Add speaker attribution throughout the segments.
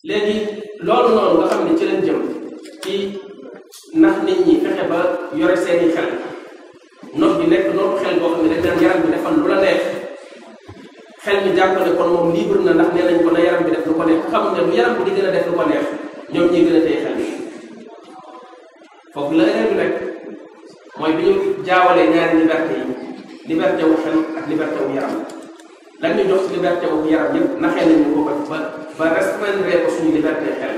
Speaker 1: léegi loolu noonu nga xam ne ci leen jëm ci ndax nit ñi fexe ba yore seeni xel noot bi nekk nootu xel boo xam ne dañ naan yaram bi defal lu la neex xel mi jàpp ne kon moom libre na ndax nee nañ ko na yaram bi def lu ko neex xamul ne lu yaram bi di gën a def lu ko neex ñoom ñuy gën a téye xel bi foofu la erreur bi nekk mooy bi ñu jaawalee ñaari liberté yi liberté wu xel ak liberté wu yaram lan ñu jox ci liberté wu yaram yépp naxee nañu ko ba ba restreindre ko suñu liberté xel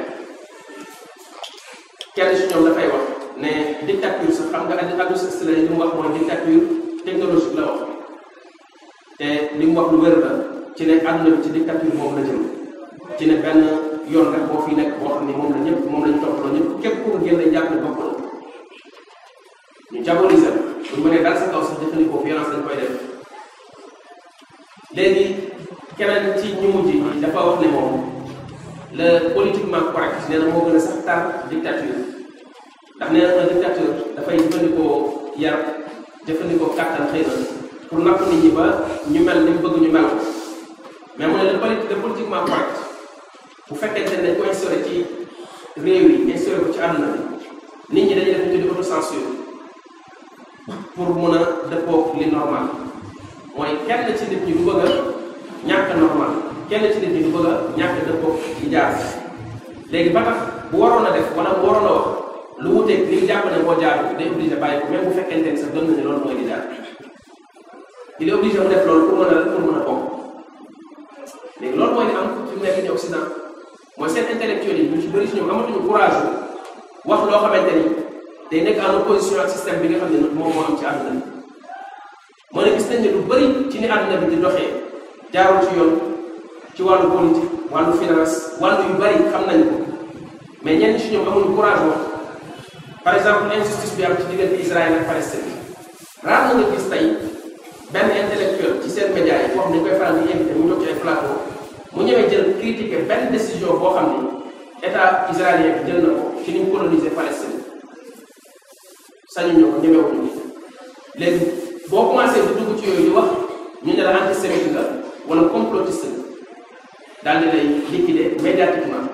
Speaker 1: kenn si ñoom dafay wax ne dictature sax xam nga Aldous Huxley li mu wax mooy dictature technologique la wax te li mu wax lu wér la ci ne àdduna bi ci dictature boobu la jëm ci ne benn yoon rek boo fi nekk boo xam ne moom la ñëpp moom lañu toppaloo ñëpp képp ku ko génne jàpp ne bopp la ñu diaboliser bu ñu mënee dal sa kaw sax jëfandikoo violence lañ koy def léegi keneen ci ñu mujj yi dafa wax ne moom le politiquement correct nee na moo gën a sax tar dictature ndax nee na dictature dafay jëfandikoo yar jëfandikoo kàttan xëy na pour napp nit ñi ba ñu mel ni mu bëgg ñu mel ko mais mu ne le poli le politiquement correct bu fekkente ne dañ ko instauré ci réew yi instauré ko ci àdduna bi nit ñi dañuy def ñu tuddi autocensure pour mun a dëppoo li normal mooy kenn ci nit ñi du bëgg a ñàkk normal kenn ci nit ñi du bëgg a ñàkk dëppoo li jaar léegi ba tax bu waroon a def wala bu waroon a wax lu wuteeg li jàpp ne moo jaar day obligé bàyyi ko même bu fekkente ne sax gëm na ne loolu mooy li jaar il est obligé mu def loolu pour mën a pour mën a bokk léegi loolu mooy li am fi mu nekk ni Occident mooy seen intellectuel yi ñu ci bëri si ñoom amatuñu courage wax loo xamante ni day nekk en opposition ak système bi nga xam ne moom moo am ci àdduna bi moo ne gis nañ ne lu bëri ci ni àdduna bi di doxee jaarul ci yoon ci wàllu politique wàllu finance wàllu yu bëri xam nañ ko mais ñenn ci ñoom amuñu courage wax par exemple injustice bi am ci diggante Israël ak Palestine raar na nga gis tey benn intellectuel ci seen média yi boo xam ne dañ koy faral di invité mu ñëw ci ay plateau mu ñëwee jël critiquer benn décision boo xam ni état israélien bi jël na ko ci ni mu coloniser Palestine sañu ñu ko ñemewuñu léegi boo commencé di dugg ci yooyu di wax ñu ne la antisémite nga wala complotiste nga daal di lay liquider médiatiquement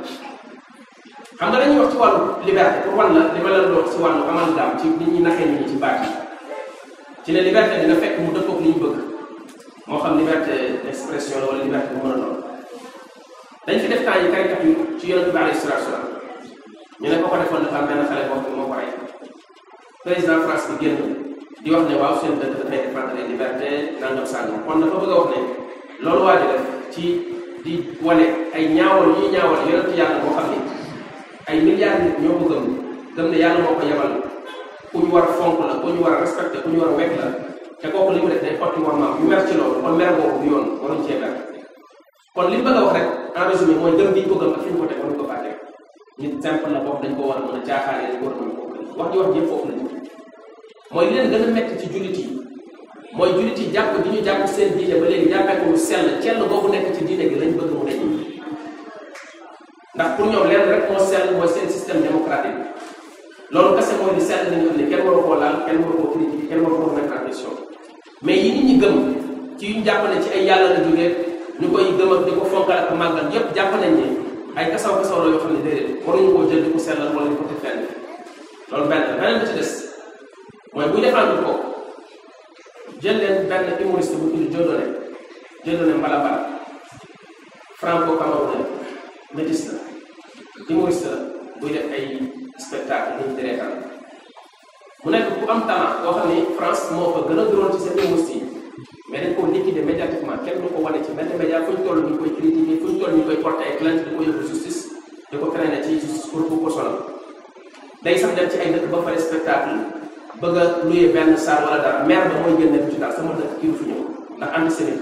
Speaker 1: xam nga dañuy wax ci wàllu liberté pour wan la li ma leen doon ci wàllu amalgame ci nit ñi naxee nit ñi ci baat yi ci ne liberté dina fekk mu dëppoog li ñu bëgg moo xam liberté d'expression la wala liberté bu mën a doon dañ fi def temps yi caricature ci yonent bi alayhi salaatu salaam ñu ne ko ko defoon dafa am benn xale boo xam ne moo ko rey président France bi génn di wax ne waaw seen dëkk dafay défendre les libertés nangam sàngam kon dafa bëgg a wax ne loolu waa ji def ci di wane ay ñaawal ñuy ñaawal yonent yàlla boo xam ne ay milliards nit ñoo ko gëm gëm ne yàlla moo ko yebal ku ñu war a fonk la ku ñu war a respecté ku ñu war a wekk la te kooku li mu def day xotti war maam ñu mer ci loolu kon mer boobu du yoon waruñ cee mer kon li mu bëgg a wax rek en résumé mooy gëm gi ñu ko gëm ak fi ñu ko teg waruñ ko fàtte nit simple la boobu dañ ko war a mën a caaxaane dañ ko war a mën a kooku wax ji wax ji foofu la ñu mooy li leen gën a metti ci jullit yi mooy jullit yi jàpp di ñu jàpp seen diine ba léegi jàppee ko mu sell cell boobu nekk ci diine gi lañ bëgg mu dañ ndax pour ñoom leen rek moo sell mooy seen système démocratique loolu kese mooy di sell li nga xam ne kenn waru koo laal kenn waru koo critiquer kenn waru koo mettre en question mais yi nit ñi gëm ci yu ñu jàpp ne ci ay yàlla la jógee ñu koy gëm ak di ko fonkal ak màggal yépp jàpp nañ ne ay kasaw kasaw la yoo xam ne déedéet waruñu koo jël di ko sellal wala di ko teg fenn loolu benn beneen bi ci des mooy buy défendre ko jël leen benn humoriste bu tudd Dieudonné Dieudonné Mbalabala franco camerounais métis la humoriste la buy def ay spectacle nit di reetaan mu nekk bu am talent boo xam ne France moo ko gën a duroon ci seen humoriste yi mais dañ ko liquider médiatiquement kenn du ko wane ci benn média fu ñu toll ñu koy critiquer fu ñu toll ñu koy porter ay plainte di ko yóbbu justice di ko traîner ci justice pour pour ko sonal day sax dem ci ay dëkk ba pare spectacle bëgg a luye benn saar wala dara maire ba mooy génne ci daal sama dëkk kii du fi ñëw ndax antisémite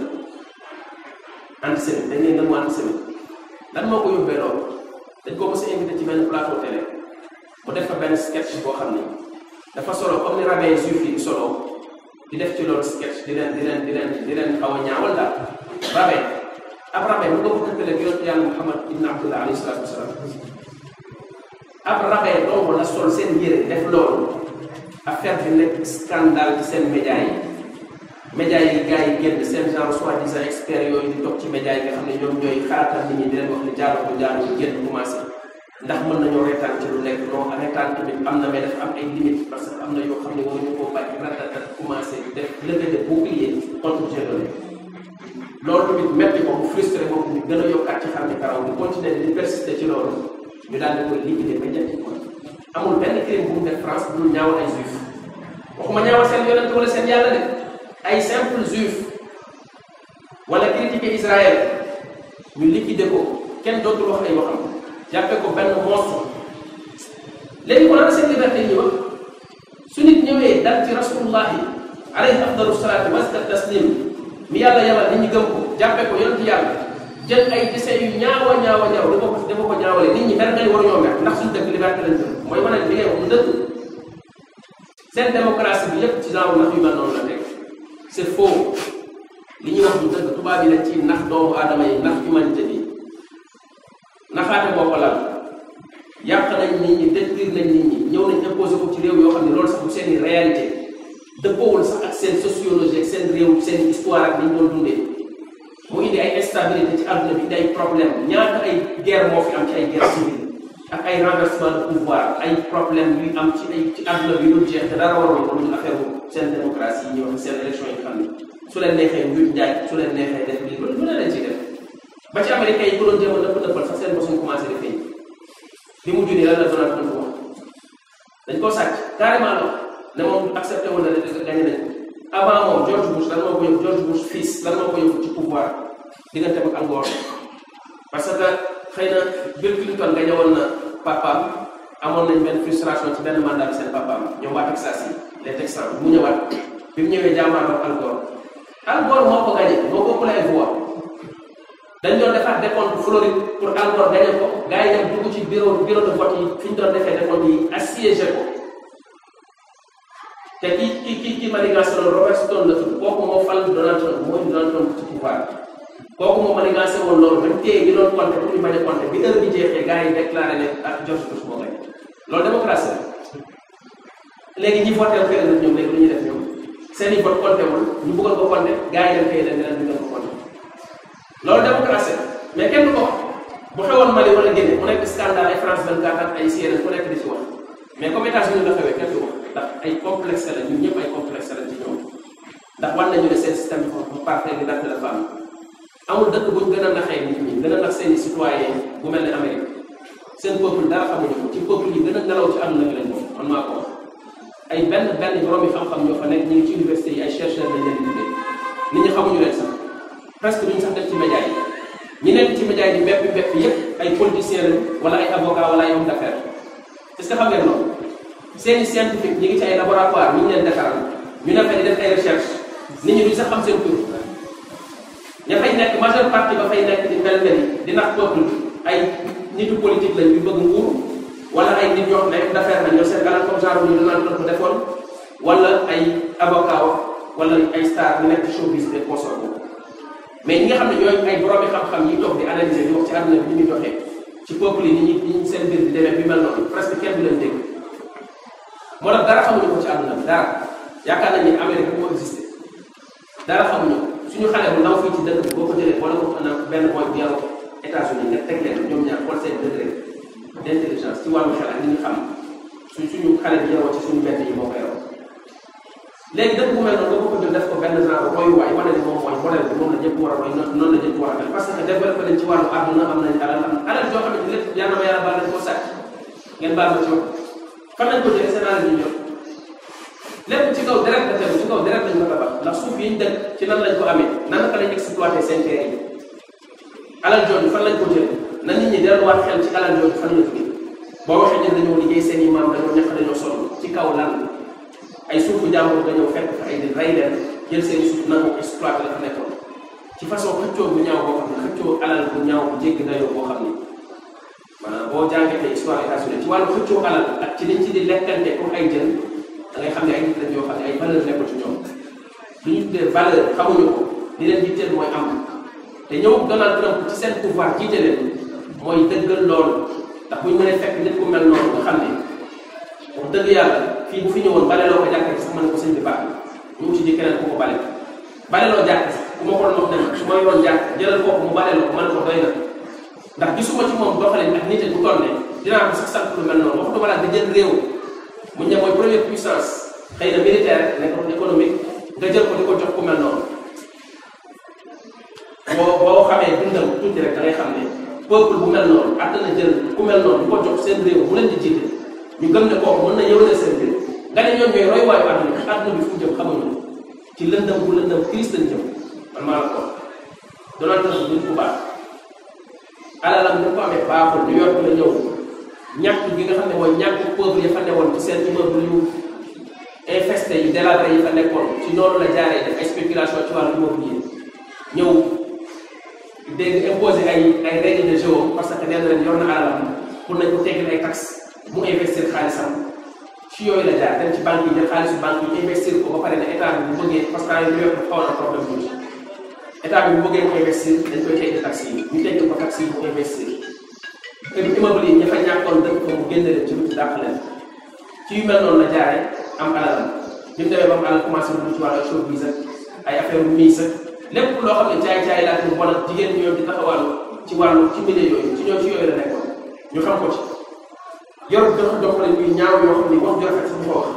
Speaker 1: la antisémite dañ leen nangu antisémite lan moo ko yóbbee loolu dañ ko mos a invité ci benn plateau télé mu def fa benn sketch boo xam ni dafa solo comme ni rabbin juif yi di solo di def ci loolu sketch di leen di leen di leen di leen xaw a ñaawal daal rabbin ab rabbin mu nga ko tëkkale ak yonent yàlla Muhammad ibn Abdullah alayhi salaatu wasalaam ab rabbin dong la sol seen yére def loolu affaire bi nekk scandale ci seen média yi médias yi gars yi génn seen genre soi-disant experts yooyu di toog ci médias yi nga xam ne ñoom ñooy xalaatal nit ñi di leen wax ne jaaroo ko jaaroo génn commencé ndax mën nañoo reetaan ci lu nekk non reetaan tamit am na mais dafa am ay limites parce que am na yoo xam ne waruñu koo bàyyi ratatat commencé def levée de bouclier contre Jérusalem loolu tamit metti ko mu frustré moom ñu gën a yokkaat ci xam ne karaw di continuer di persister ci loolu ñu daal di koy liquider médiatiquement amul benn crime bu mu def France bu dul ñaawal ay juif waxuma ñaawal seen yonent wala seen yàlla de ay simple juif wala critiquer Israël ñu liquider ko kenn dootul wax ay waxam jàppe ko benn monstre léegi kon ana seen liberté ñuy wax su nit ñëwee dal ci rasulullahi alayhi afdalu salaatu wa taslim mi yàlla yabal nit ñi gëm ko jàppe ko yonent yàlla jël ay dessin yu ñaawa ñaawa ñaaw dafa ko dafa ko ñaawale nit ñi mer ngay war ñoo mer ndax suñu dëkk liberté lañ jëm mooy wane li ngay wax mu dëgg seen démocratie bi yépp ci genre nax yu mel noonu la nekk c'est faux li ñuy wax mu dëgg tubaab yi lañ ci nax doomu aadama yi nax humanité bi naxaate boo ko lal yàq nañ nit ñi détruire nañ nit ñi ñëw nañ imposé ko ci réew yoo xam ne loolu sax bu seen i réalité dëppoowul sax ak seen sociologie ak seen réew seen histoire ak ni ñu doon dundee mu indi ay instabilité ci àdduna bi indi ay problème ñaata ay guerre moo fi am ci ay guerre civile ak ay renversement de pouvoir ay problème yuy am ci ay ci àdduna bi dul jeex te dara waroon ko lu affaire seen démocratie yi ñuy wax seen élection yi xam ne su leen neexee njuuj njaaj su leen neexee def lii lu ne leen ci def ba ci américain yi ko doon jéem a nëpp nëppal sax seen bosuñ commencé di feeñ bi mu junee lan la Donald Trump wax dañ koo sàcc carrément la ne moom accepté woon na ne gagné nañ ko avant moom George Bush lan moo ko yóbbu George Bush fils lan moo ko yóbbu ci pouvoir diggante ak Gore parce que xëy na Bill Clinton gagné woon na papaam amoon nañ benn frustration ci benn mandat bi seen papaam ñoom waa Texas yi les Texans mu ñëwaat bi mu ñëwee jàmmaarloo Al Gore Al Gore moo ko gagné moo ko ëppale ay voix dañ doon defaat décompte Floride pour Al Gore gagné ko gars yi dem dugg ci bureau bureau de vote yi fi ñu doon defee décompte yi assiégé ko te ki ki ki ki manigancé loolu Robert Stone la tudd kooku moo fal Donald Trump mooy Donald Trump ci pouvoir kooku moo manigancé woon loolu ba téye ñu doon compté pour ñu bañ a compté bi heure bi jeexee gars yi déclaré ne ak George Bush moo gagné loolu démocratie la léegi ñi voté fee la ñoom léegi lu ñuy def ñoom seen i vote compté wul ñu bëggoon ko compté gars yi dem fee leen ne leen ñu ko compté loolu démocratie la mais kenn du ko wax bu xewoon Mali wala Guinée mu nekk scandale ay France 24 ak ay CNN ku nekk di ci wax mais comme États-Unis la xewee kenn du wax ndax ay complexe la ñun ñëpp ay complexe la ci ñoom ndax war nañu ne seen système bi bu parfait bi ndax dafa am amul dëkk buñ gën a naxee nit ñi gën a nax seen i citoyen bu mel ne Amérique seen peuple dara xamuñu ko ci peuple yi gën a nelaw ci àdduna bi lañ bokk man maa ko wax ay benn benn borom yi xam-xam ñoo fa nekk ñu ngi ci université yi ay chercheurs lañ leen di tuddee nit ñi xamuñu leen sax presque duñ sax def ci média yi ñi nekk ci média yi di bépp bépp yépp ay politiciens lañ wala ay avocats wala ay hommes d'affaires est-ce que xam ngeen loolu seeni scientifique ñi ngi ci ay laboratoire ñu ngi leen defaral ñu ne fa di def ay recherche nit ñi duñ sax xam seen tur ña fay nekk majeure partie ba fay nekk di mel mel di nax peuple ay nitu politique lañ yu bëgg nguur wala ay nit ñoo xam ne d'affaires lañ ñoo seen alal comme genre ñu Donald Trump defoon wala ay avocat wala ay star ñu nekk ci showbiz des consorts boobu mais ñi nga xam ne ñooy ay boroomi xam-xam yi toog di analyser di wax ci àdduna bi ni muy doxee ci peuple yi ni ñuy ni ñu seen mbir di demee bi mel noonu presque kenn du leen dégg moo tax dara xamuñu ko ci àdduna bi dara yaakaar nañ ni Amérique moo existé dara xamuñu ko suñu xale bu ndaw fii ci dëkk bi boo ko jëlee wala ko na benn mooy bu yaroo États-Unis nga teg leen ñoom ñaar xool seen degré d'intelligence ci wàllu xel ak li ñu xam suñ suñu xale bi yaroo ci suñu mbedd yi moo ko yaroo léegi dëkk bu mel noonu nga ko jël def ko benn genre royuwaay wane ne moom mooy modèle bi moom la ñëpp war a roy noonu la ñëpp war a mel parce que développé nañ ci wàllu àdduna am nañ alal am alal joo xam ne lépp yàlla ma yàlla baal nañ ko sàcc ngeen baal ma ci wax fan lañ ko jëlee seen alal ñu jot lépp ci kaw deret la tegu ci kaw deret lañ ko tabax ndax suuf yi ñu dëkk ci nan lañ ko amee nan naka lañ exploité seen terre yi alal jooju fan lañ ko jëlee na nit ñi delluwaat xel ci alal jooju fan la jógee boo waxee ne dañoo liggéey seen i maam dañoo ñàkk dañoo sonn ci kaw lan ay suufu jàmbur nga ñëw fekk fa ay di rey leen jël seen suuf nangu exploité la fa nekkoon ci façon xëccoo bu ñaaw boo xam ne xëccoo alal bu ñaaw bu jéggi dayoo boo xam ni maanaam boo jàngatee histoire États-Unis ci wàllu xëccoo alal ak ci liñ ci di lekkante pour ay jën da ngay xam ne ay nit lañ yoo xam ne ay valeur nekkul ci ñoom li ñu tuddee valeur xamuñu ko li leen jiiteel mooy am te ñëw Donald Trump ci seen pouvoir jiite leen mooy dëggal loolu ndax buñ mënee fekk nit ku mel noonu nga xam ne wax dëgg yàlla fii bu fi ñëwoon bale loo ko jàkkee sax mën ko sëñ bi baax ñu uti ji keneen ku ko bale baleloo jàkk sax ku ma ko doon wax ne ma su ma yoroon jàkk jëlal kooku mu baleloo ko man ko doy na ndax gisuma ci moom doxalin ak nit bu toll ne dinaa ko sax sant lu mel noonu waxtu balaa nga jël réew mu ñëw mooy première puissance xëy na militaire nekk économique nga jël ko di ko jox ku mel noonu boo boo xamee dundam tuuti rek da ngay xam ne peuple bu mel noonu àttana jël ku mel noonu di ko jox seen réew mu leen di jiite ñu gëm ne kooku mën na yëwale seen réew nga ne ñoom ñooy roy waayu àdduna bi àdduna bi fu mu jëm xamuñu ci lëndëm bu lëndëm Christ lañ jëm man maa la ko Donald Trump nit ku baax alalam ni ko amee baaxul New York la ñëw ñàkk gi nga xam ne mooy ñàkk pauvre ya fa newoon ci seen immeuble yu infesté yu délabré yi fa nekkoon ci noonu la jaaree def ay spéculation ci wàllu immobilier ñëw dégg imposé ay ay règles de jeu parce que nee na leen yor na alalam pour nañ ko teggil ay taxes mu investir xaalisam ci yooyu la jaar dem ci banque yi jël xaalisu banque yi investir ko ba pare ne état bi bu bëggee parce que ay New York xaw na problème bu état bi bu bëggee mu investir dañ koy tegg taxes yi ñu tegg ko taxes yi mu investir kër immeuble yi ña fa ñàkkoon dëkk ko mu génne leen ci lu ci dàq leen ci yu mel noonu la jaaree am alalam bi mu demee ba mu alal commencé lu ci wàllu showbiz ak ay affaire miis ak lépp loo xam ne caay-caay laa ci bon ak jigéen ñi ñoom di taxawàllu ci wàllu ci milieu yooyu ci ñoom ci yooyu la nekkoon ñu xam ko ci yor dox doxalin yu ñaaw yoo xam ni wax ju rafet sax ko wax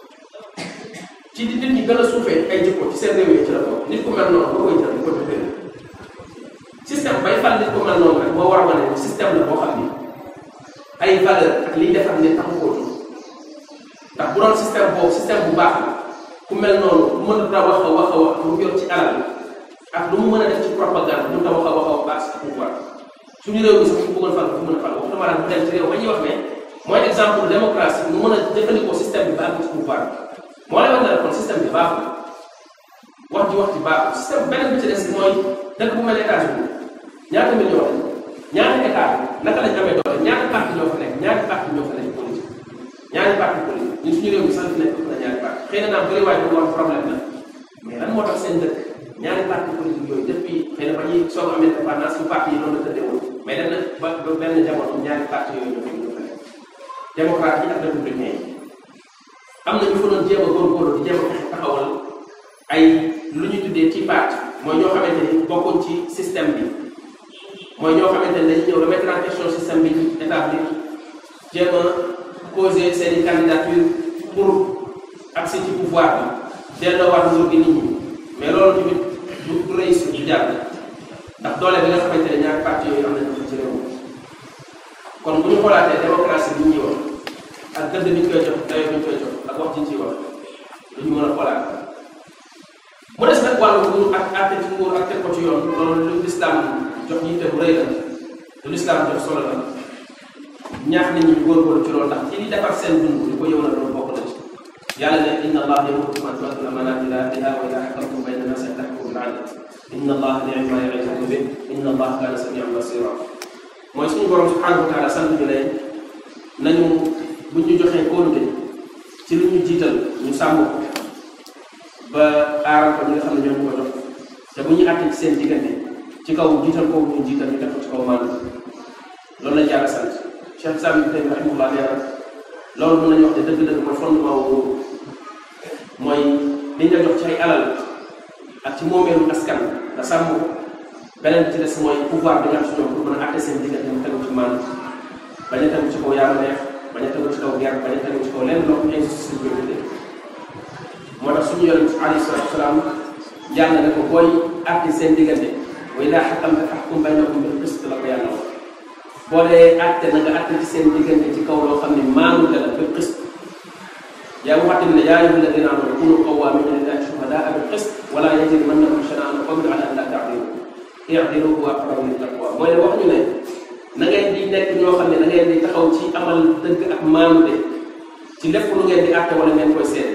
Speaker 1: ci di nit ñi gën a suufee ay jikko ci seen réew yi ci la bokk nit ku mel noonu nga koy jël di ko jox système bay fal nit ku mel noonu rek moo war a wane ne système la boo xam ni ay valeur ak liy defar nit taxu koo jóg ndax bu doon système boobu système bu baax la ku mel noonu ku mën a wax a wax a wax lu mu yor ci alal ak lu mu mën a def ci propagande lu mu ta wax a wax a wax baax ci pouvoir suñu réew mi sax ñu bëggoon fal fu mën a fal waxtu ma dem ci réew ba ñuy wax ne mooy exemple démocratie mu mën a jëfandikoo système bi ba am ci pouvoir moo lay wax ne kon système bi baaxul wax ji wax ji baaxul système beneen bi ci des mooy dëkk bu mel ne États-Unis ñaata million lañ ñaata état naka lañ amee doole ñaata parti ñoo fa nekk ñaata parti ñoo fa nekk politique ñaari parti politique ñun suñu réew mi sax nekk na ñaari parti xëy na naam bëri waay bu am problème la mais lan moo tax seen dëkk ñaari parti politique yooyu depuis xëy na ba ñuy soog am indépendance su parti yi noonu la tëddee woon mais dem na ba ba benn jamono ñaari parti yooyu ñoo fa ñoo fa nekk démocrate yi ak républicain yi am na ñu fa doon jéem a góorgóorlu di jéem a fexe taxawal ay lu ñu tuddee ci parti mooy ñoo xamante ni bokkuñ ci système bi mooy ñoo xamante ne dañuy ñëw remettre en question système bi ñu établir jéem a poser seen i candidature pour accès ci pouvoir bi delloowaat nguur gi nit ñi mais loolu tamit du du réussir du jàll ndax doole bi nga xamante ne ñaari parti yooyu am nañu ko ci réew kon bu ñu xoolaatee démocratie bi ñuy wax ak gëdd bi ñu koy jox dayo bi ñu koy jox ak wax ji ñu ciy wax lu ñu mën a xoolaat mu des nag wàllu nguur ak àtte ci nguur ak teg ko ci yoon loolu lu lislaam jox yitte bu rëy la lu lislaam jox solo la ñaax nit ñi góorgóorlu ci loolu ndax ci li defar seen dund di ko yëw na loolu bokk na ci yàlla ne inna allah yamurukum an tu'addu al-amanati ila ahliha wa idha hakamtum bayna an-nasi an tahkumu bil 'adl inna allah ni'ma ya'izukum bih inna allah kana sami'an basira mooy suñu borom subhanahu wa taala sant ñu ne nañu bu ñu joxee kóolute ci lu ñu jiital ñu sàmm ko ba aaral ko ñi nga xam ne ñoo ñu ko jox te bu ñu àtte ci seen diggante ci kaw jiital kooku ñu jiital ñu def ko ci kaw maanaam loolu lañ yàlla sant Cheikh Islam Ibn Taymiyya rahimahullah nee na loolu mën nañu wax ne dëgg-dëgg mooy fondement wu mooy liñ la jox ci ay alal ak ci moomeelu askan nga sàmm ko beneen ci des mooy pouvoir bi nga xam si ñoom pour mën a àtte seen diggante mu tegu ci maanaam bañ a tegu ci kaw yàlla neex bañ a tegu ci kaw guerre bañ a tegu ci kaw lenn loo xam injustice bi ñu moo tax suñu yonent alayhi salaatu wasalaam yàlla ne ko booy àtte seen diggante wa idaa hakamta fahkum baynahum bil qist la ko yàlla wax boo dee àtte na nga àtte ci seen diggante ci kaw loo xam ne maanute la bil qist yaa ngi waxtaan ne yaa ayyuha alladina amanu kunu qawwamina lillahi shuhadaa bil qist wala yajrimannakum shana'anu qawmin ala an la ta'dilu i'dilu huwa aqrabu lit taqwa mooy ne wax ñu ne na ngeen di nekk ñoo xam ne da ngeen di taxaw ci amal dëgg ak maanute ci lépp lu ngeen di àtte wala ngeen koy seet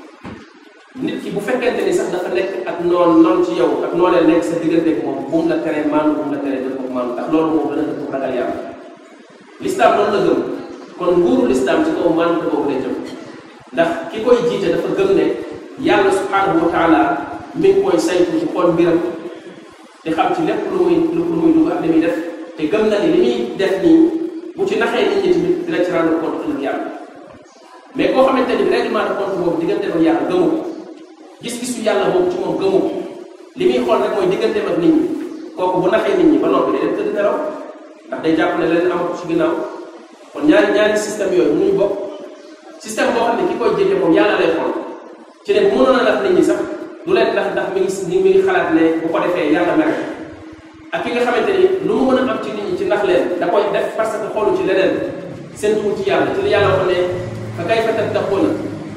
Speaker 1: nit ki bu fekkente ni sax dafa nekk ak noon noon ci yow ak noo leen nekk sa diggante ak moom bu mu la teree maanu bu mu la teree dëpp ak maanu ndax loolu moom dana dëpp ragal yàlla lislaam loolu la gëm kon nguuru lislaam ci kaw maanu te boobu lay jëm ndax ki koy jiite dafa gëm ne yàlla subhanahu wa taala mi ngi koy saytu ci xool mbiram di xam ci lépp lu muy lu muy dugg ak li muy def te gëm na ni li muy def nii bu ci naxee nit ñi tamit dina ci rendre compte ëllëg yàlla mais koo xamante ni règlement de compte boobu diggante ak yàlla gëmu ko gis-gisu yàlla boobu ci moom gëmu ko li muy xool rek mooy digganteem ak nit ñi kooku bu naxee nit ñi ba noppi day dem tëdd nelaw ndax day jàpp ne leen amatu ci ginnaaw kon ñaari ñaari système yooyu mënuñu bokk système boo xam ne ki koy jëte moom yàlla lay xool ci ne bu mënoon a nax nit ñi sax du leen ndax ndax mi ngi mi ngi xalaat ne bu ko defee yàlla mere ak ki nga xamante ni lu mu mën a am ci nit ñi ci ndax leen da koy def parce que xoolu ci leneen seen tuur ci yàlla ci li yàlla wax ne fa kayfa tattaquuna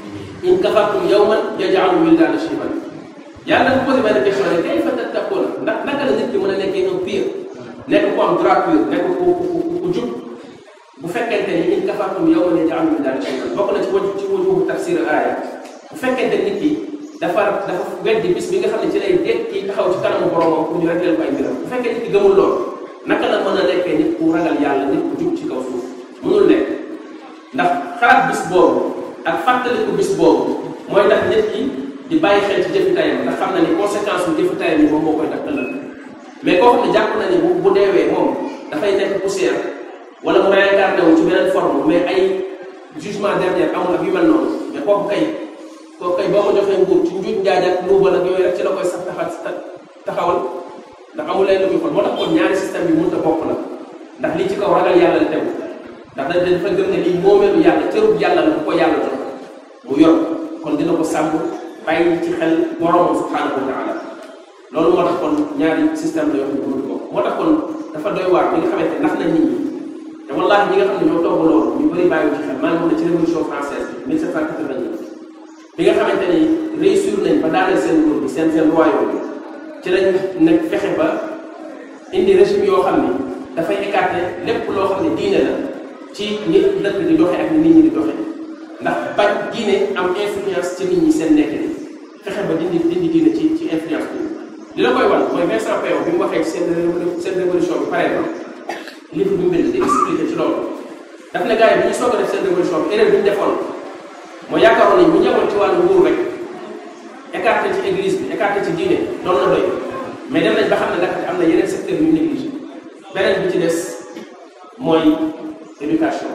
Speaker 1: in kafartum yawman yaj'alu wildaana shiiban yàlla dafa posé benn question ne kayfa tattaquuna ndax naka la nit ki mën a nekkee un pire nekk ku am droit pur nekk ku ku ku jub bu fekkente ni in kafartum yawman yaj'alu wildaana shiiban bokk na ci wàllu ci wàllu tafsir aaya bu fekkente nit ki dafa dafa weddi bis bi nga xam ne ci lay dégg kii taxaw ci kanamu boromam pour ñu réglé ko ay mbiram bu fekkee nit ki gëmul lool naka la mën a nekkee nit ku ragal yàlla nit ku jub ci kaw suuf mënul nekk ndax xalaat bis boobu ak fàttaliku bis boobu mooy tax nit ki di bàyyi xel ci jëfi tayam ndax xam na ni conséquence yu jëfi tayam yi moom moo koy def ëllëg mais koo xam ne jàpp na ni bu bu deewee moom dafay nekk poussière wala mu réincarné wu ci beneen forme mais ay jugement dernier amul ak yu mel noonu mais kooku kay kooku kay boo ko joxee nguur ci njuuj njaaj ak luubal ak yooyu rek ci la koy sax taxal taxawal ndax amul leen lu muy xool moo tax kon ñaari système bi mënut a bokk la ndax lii ci kaw ragal yàlla la tegu ndax da dafa gëm ne lii moomeelu yàlla cërub yàlla la bu ko yàlla jox mu yor kon dina ko sàmm bàyyi ci xel boromam subhanahu wa taala loolu moo tax kon ñaari système la yoo xam ne mënut bokk moo tax kon dafa doy waar bi nga xamante ndax na nit ñi te wallaahi ñi nga xam ne ñoo togg loolu ñu bëri bàyyi ci xel maa ngi mën a ci révolution française bi 1789 bi nga xamante ni réussir nañ ba daaneel seen nguur bi seen seen royaume bi ci lañ nekk fexe ba indi régime yoo xam ni dafay écarter lépp loo xam ne diine la ci nit dëkk di doxe ak ni nit ñi di doxe ndax bañ diine am influence ci nit ñi seen nekk ni fexe ba dindi dindi diine ci ci influence bi li la koy wan mooy Vincent Payon bi mu waxee ci seen seen révolution bi pare na livre bi mu bind di expliqué ci loolu daf ne gars yi bi ñu soog a def seen révolution bi erreur bi ñu defoon moo yaakaaroon ni bu ñëwoon ci wàllu nguur rek écarté ci église bi écarté ci diine doon na doy mais dem nañ ba xam ne nag am na yeneen secteur yu négligé beneen bi ci des mooy éducation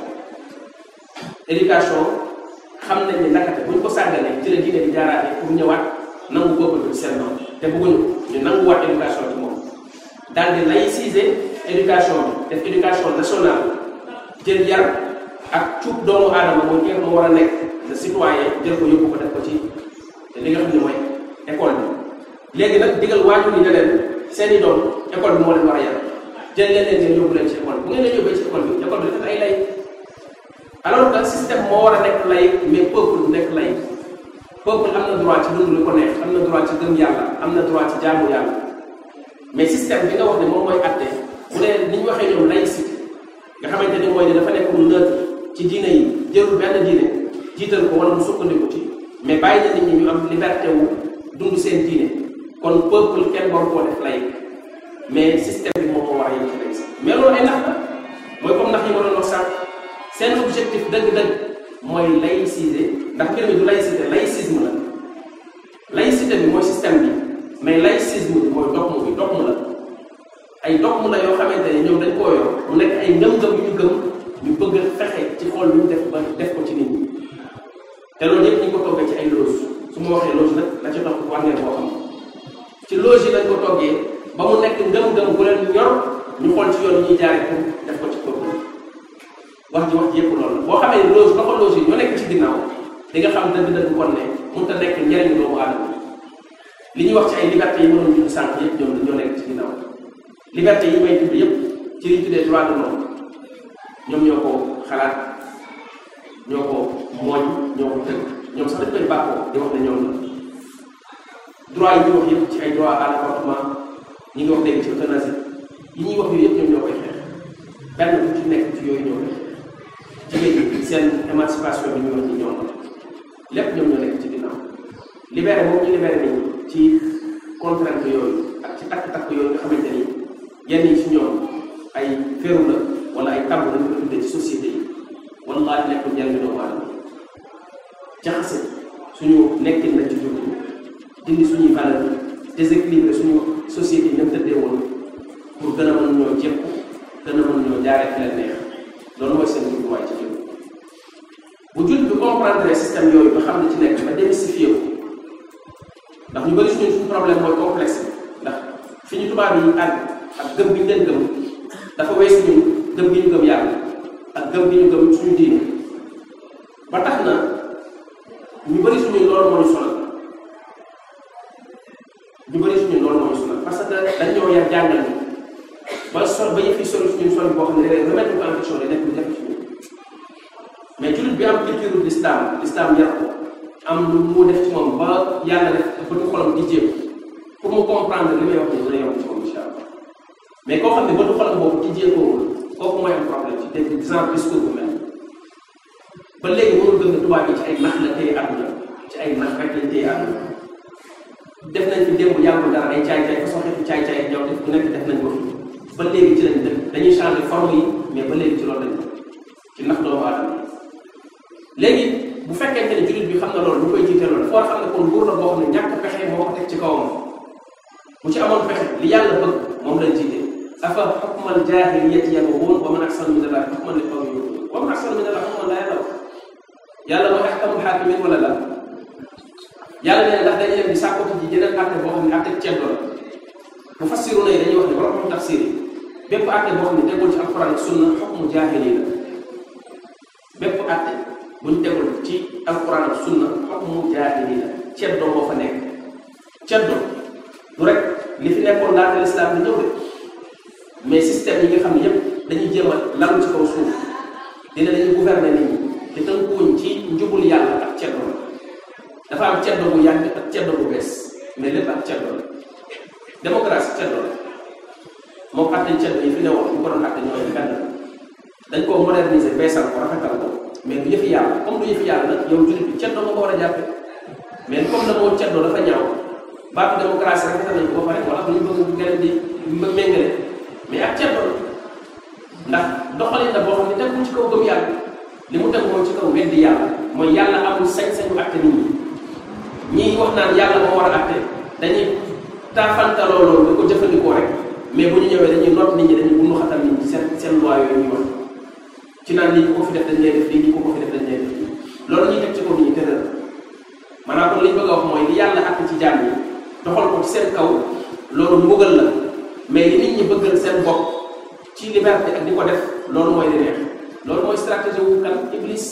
Speaker 1: éducation xam nañ ne nakate bu ñu ko sàgganee ci la diine di jaaraatee pour ñëwaat nangu boobu bi seen noonu te bëgguñu ñu nanguwaat éducation ci moom daal di laïciser éducation bi def éducation nationale jël yar ak cuub doomu aadama mooy kenn mu war a nekk le citoyen jël ko yóbbu ko def ko ci li nga xam ne mooy école bi léegi nag digal waajur yi ne leen seeni doom école bi moo leen war a yar jël leen leen ngeen yóbbu leen ci école bu ngeen leen yóbbee ci école bi école bi dafa ay lay alors que système moo war a nekk lay mais peuple du nekk lay peuple am na droit ci dund lu ko neex am na droit ci gëm yàlla am na droit ci jaamu yàlla mais système bi nga wax ne moom mooy atte bu dee ni ñu waxee ñoom laïcité nga xamante ni mooy ne dafa nekk lu neutre ci diine yi jëlul benn diine jiital ko wala mu sukkandiku ci mais bàyyi na nit ñi ñu am liberté wu dund seen diine kon peuple kenn waru koo def lay mais système bi moom moo war a yem ci laïcité mais loolu ay nax la mooy comme nax yi ma doon wax sànq seen objectif dëgg-dëgg mooy laïciser ndax mbir mi du laïcité laïcisme la laïcité bi mooy système bi mais laïcisme bi mooy dogmu bi dogmu la ay dogmu la yoo xamante ne ñoom dañ koo yor mu nekk ay ngëm-ngëm yu ñu gëm ñu bëgg a fexe ci xool lu ñu def ba def ko ci nit ñi te loolu yëpp ñu ko toggee ci ay loge su ma waxee loge nag la ci topp war ngeen koo xam ci loge yi lañ ko toggee ba mu nekk ngëm-ngëm bu leen ñor ñu xool ci yoon yi ñuy jaaree pour def ko ci peuple wax ji wax ji yëpp loolu la boo xamee loge loxo loge yi ñoo nekk ci ginnaaw di nga xam dëgg-dëgg kon ne mënut a nekk njëriñu doomu aadama li ñuy wax ci ay liberté yi mënoon ñu sànq yëpp ñoom ñoo nekk ci ginnaaw liberté yi may tudd yëpp ci li ñu tuddee droit de l'homme ñoom ñoo ko xalaat ñoo ko mooñ ñoo ko tënk ñoom sax dañ koy bàkkoo di wax ne ñoom la droit yi ñuy wax yëpp ci ay droit à l'avortement ñi ngi wax léegi ci euthanasie yi ñuy wax yooyu yëpp ñoom ñoo koy xeex benn bu ci nekk ci yooyu ñoo koy xeex jigéen ñi seen émancipation bi ñuy wax ci ñoom la lépp ñoom ñoo nekk ci ginnaaw libéré moom ñu libéré nañu ci contrainte yooyu ak ci takk-takk yooyu nga xamante ni yenn yi ci ñoom ay féeru la wala ay tàmm lañ ko tuddee ci société yi wallaahi nekkul njëriñu doomu aadama jaxase suñu nekkin lañ ci jur dindi suñuy valeur déséquilibré suñu société yi ñoom tëddee woon pour gën a mën ñoo jépp gën a mën ñoo jaaree fi leen neex loolu mooy seen jubluwaay ci jur bu jul bi comprendre système yooyu ba xam ne ci nekk ba démystifié ko ndax ñu bëri suñu suñu problème mooy complexe fi ñu tubaab yi àgg ak gëm bi ñu leen gëm dafa weesu ñun gëm gi ñu gëm yàlla ak gëm gi ñu gëm suñu diine ba tax na ñu bëri suñu loolu moo ñu sonal ñu bëri suñu loolu moo ñu sonal parce que dañ ñoo yar jàngal ñu ba sol ba yëf yi sori suñu sol boo xam ne léeg-léeg remettre ko en question day nekk lu jafe ci ñun mais jullit bi am culture l'islam l'islam yar ko am lu mu def ci moom ba yàlla def bëtu xolam di jéem pour mu comprendre li may wax nii dina yomb ci moom incha allah mais koo xam ne bëtu xolam boobu di jéem kooku mooy am problème ci dégg genre discours bu mel ba léegi mënul gëm ne tubaab yi ci ay nax la téye àdduna ci ay nax rek lañ téye àdduna def nañ fi démb yàggul dara ay caay-caay façon xeetu caay-caay ak ñoom def bu nekk def nañ ko fi ba léegi ci lañ def dañuy changer forme yi mais ba léegi ci loolu lañ ci nax doomu aadama léegi bu fekkente ne jullit bi xam na loolu ñu koy jiite loolu foo xam ne kon nguur la boo xam ne ñàkk pexe moo ko teg ci kawam bu ci amoon pexe li yàlla bëgg moom lañ jiite afa xukmal jaahiliyati yabghuun wa man ahsanu min allahi hukman li qawmin yu'minuun wa man ahsanu min allahi hukman laa ya'lamuun yàlla mooy ahkamul haakimiin wala la yàlla nee ndax dañ leen di sàkkoti ji jeneen àtte boo xam ne àtte ceddo la mu fassiru na yi dañuy wax ne borom tafsir yi bépp àtte boo xam ne tegul ci alquran ak sunna xukmu jaahili la bépp àtte buñ tegul ci alquran ak sunna xukmu jaahili la ceddo moo fa nekk ceddo du rek li fi nekkoon laata lislaam bi ñëw de mais système yi nga xam ne yépp dañuy jéem a lalu ci kaw suuf dina dañuy gouverner nit ñi te tënkuwuñ ci njubul yàlla ak ceddo la dafa am ceddo bu yàgg ak ceddo bu bees mais lépp ak ceddo la démocratie ceddo la moom àtte ceddo yi fi ne woon ñu ko doon àtte ñooy benn dañ koo moderniser beesal ko rafetal ko mais du yëfi yàlla comme du yëfi yàlla nag yow jullit bi ceddo nga ko war a jàppe mais comme na moo ceddo dafa ñaaw baatu démocratie rafetal nañ ko ba pare wala bu ñu bëgg ngeen di méngale mais ak ceddo la ndax doxalin la boo xam ne tegul ci kaw gëm yàlla li mu teg moom ci kaw weddi yàlla mooy yàlla amul sañ-sañu àtte nit ñi ñii wax naan yàlla moo war a àtte dañuy taafantaloo loolu nga ko jëfandikoo rek mais bu ñu ñëwee dañuy noot nit ñi dañuy bunu xatal nit ñi seen seen loi yooyu ñuy wax ci naan lii ku ko fi def dañ lay def lii lii ku ko fi def dañ lay def lii loolu ñuy teg ci kaw nit ñi tëral maanaam kon li ñu bëgg a wax mooy li yàlla àtte ci jaam yi doxal ko ci seen kaw loolu mbugal la mais li nit ñi bëggal seen bopp ci liberté ak di ko def loolu mooy li neex loolu mooy stratégie wu kan iblis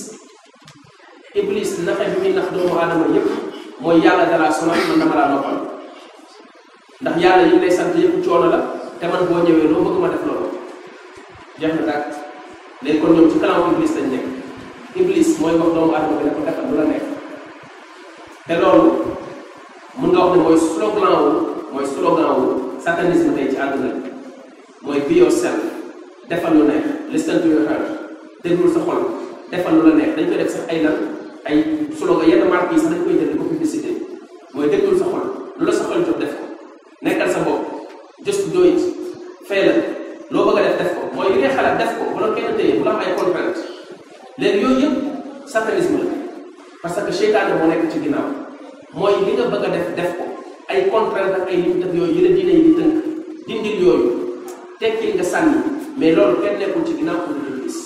Speaker 1: iblis naxe bi muy nax doomu aadama yépp mooy yàlla dalaa sonal man dama laa noppal ndax yàlla yi lay sant yépp coono la te man boo ñëwee loo bëgg ma def loolu jeex na daal léegi kon ñoom ci kanam iblis lañ nekk iblis mooy wax doomu aadama bi ne ko defal lu la nekk te loolu mun nga wax ne mooy slogan wu mooy slogan wu satanisme tey ci àdduna bi mooy be yourself defal lu neex listen to your heart déglul sa xol defal lu la neex dañ koy def sax ay lan ay slogan yenn marque yi sax dañ koy jël di ko publicité mooy déglul sa xol lu la sa xol jot def ko nekkal sa bopp just do it fay la loo bëgg a def def ko mooy li ngay xalaat def ko bu la kenn téye bu la am ay contrainte léegi yooyu yëpp satanisme la parce que seytaane moo nekk ci ginnaaw mooy li nga bëgg a def def ko ay contrainte ak ay limite ak yooyu yële diine yi di tënk dindil yooyu tekkil nga sànni mais loolu kenn nekkul ci ginnaaw pour ñu gis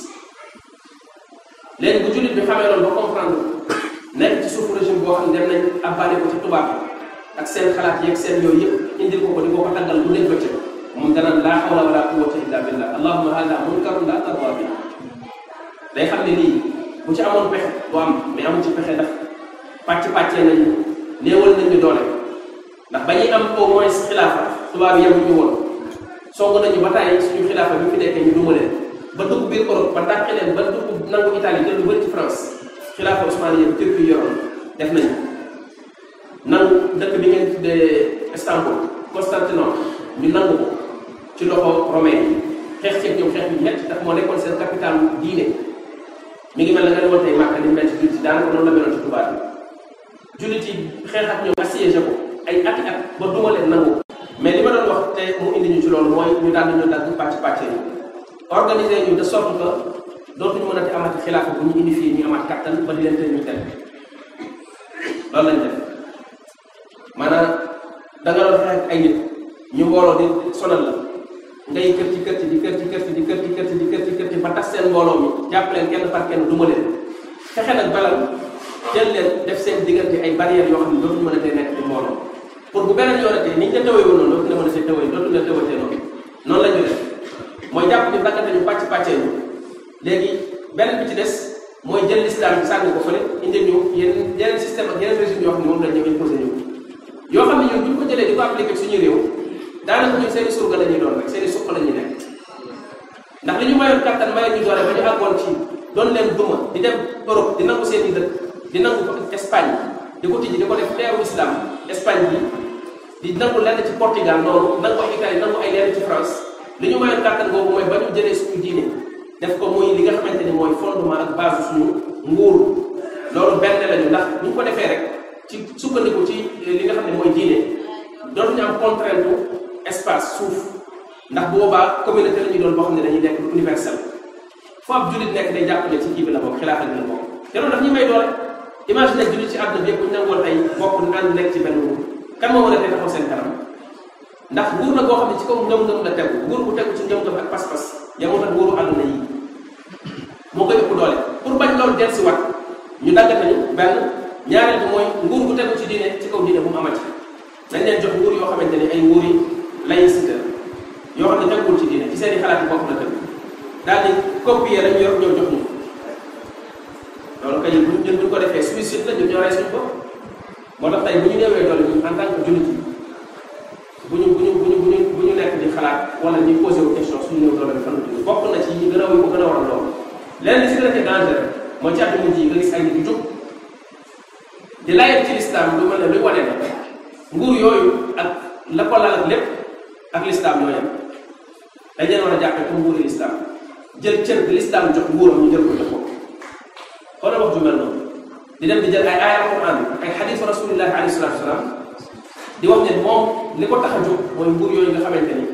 Speaker 1: léegi bu jullit bi xamee loolu ba comprendre nekk ci suufu régime boo xam ne dem nañ abbaale ko ci tubaab bi ak seen xalaat yeeg seen yooyu yëpp indil ko ko di ko ko tàggal bu nekk bëccëg moom danaan laa hawla wala quwwata illa billah allahumma hada munkarun la tarda bi day xam ne lii bu ci amoon pexe bu am mais amu ci pexe ndax pàcc pàccee nañu néewal nañu doole ndax ba ñuy am au moins xilaafa tubaab yi yemuñu woon song nañu ba tàyyi suñu xilaafa bi fi nekkee ñu duma leen ba dugg biir Europe ba dàqe leen ba dugg nangu Italie jël lu bëri ci France xilaafa Ousmane yëpp Turquie yoroon def nañu nangu dëkk bi ngeen tuddee Istanbul Constantinople ñu nangu ko ci loxo romain yi xeex ceeg ñoom xeex bi metti ndax moo nekkoon seen capital diine mi ngi mel na nga demoon tey Màkka ni mel ci jullit yi daanaka noonu la meloon ci tubaab bi jullit yi xeex ak ñoom assiégé ko ay ati at ba duma leen nangu mais li ma doon wax te mu indi ñu ci loolu mooy ñu daal di ñu dagg pàcc pàcc yi organiser ñu de sorte que dootuñu mën a ti amati xilaafa bu ñu indi fii ñu amaat kattan ba di leen tey ñu teg loolu lañ def maanaam da nga doon xeex ay nit ñu mbooloo di sonal la ngay kër ci kër ci di kër ci kër ci di kër ci kër ci di kër ci kër ci ba tas seen mbooloo mi jàpp leen kenn par kenn duma leen fexe nag balal jël leen def seen diggante ay barrières yoo xam ne dootuñu mën a tey nekk ci mbooloo pour bu beneen yoonatee ni ñu la tawee woon noonu dootu la mën a see tawee dootu la tawatee noonu noonu la ñu def mooy jàpp ni daggate ñu pàcc pàccee ñu léegi beneen bi ci des mooy jël l'islam bi sànni ko fële indi ñu yeneen yeneen système ak yeneen régime yoo xam ne moom la ñu imposé ñu yoo xam ne ñun bu ñu ko jëlee di ko appliqué suñu réew daanaka ñun seen i surga la ñuy doon rek seen i suq la ñuy nekk ndax li ñu mayoon kattan mayoon ñu doole ba ñu àggoon ci doon leen duma di dem Europe di nangu seen i dëkk di nangu Espagne di ko tijji di ko def teeru islam Espagne bi di nangu lenn ci Portugal noonu nangu ay Italie nangu ay lenn ci France li ñu mayoon kattan boobu mooy ba ñu jëlee suñu diine def ko muy li nga xamante ni mooy fondement ak base suñu nguur loolu benn lañu ndax bu ñu ko defee rek ci sukkandiku ci li nga xam ne mooy diine dootuñu am contrainte espace suuf ndax bu boobaa communauté la ñuy doon boo xam ne dañuy nekk universel foo ab jullit nekk day jàpp ne ci kii bi la bokk xilaafa bi la bokk te loolu daf ñu may doole imagine nag jullit ci àdduna bi yëpp bu ñu nangoon tey bokk ànd nekk ci benn nguur kan moo mën a tey taxaw seen kanam ndax nguur na boo xam ne ci kaw ngëm-ngëm la tegu nguur bu tegu ci ngëm-ngëm ak pas-pas yamut ak nguuru àdduna yi moo koy ëpp doole pour bañ loolu del si wat ñu daggatañu benn ñaareel bi mooy nguur gu tegu ci diine ci kaw diine bu mu amati dañ leen jox nguur yoo xamante ni ay nguur yi laïcité yoo xam ne teguwul ci diine ci seen i xalaat yi bopp la tëdd daal di copier lañu yor ñëw jox ñu loolu kay bu ñun bu ko defee suicide la ñun ñoo rey suñu bopp moo tax tey bu ñu néewee doole ñun en tant que jullit yi bu ñu bu ñu bu ñu bu ñu bu ñu nekk di xalaat wala ñu posé wu question suñu néew doole bi fan la jóge bokk na ci yi gën a ko gën a waral loolu leneen li si gën a danger mooy ci àdduna ji nga gis ay nit yu jóg di layal ci lislaam lu mel ne luy wane ne nguur yooyu ak la ko lal ak lépp ak lislaam ñoo yem dañ leen war a jàppee comme nguuri lislaam jël cër bi lislaam jox nguuram ñu jël ko jox ko xoolal wax ju mel noonu di dem di jël ay aaya alquran ay xadiis rasulillahi alayhi salatu wasalaam di wax ne moom li ko tax a jóg mooy nguur yooyu nga xamante ni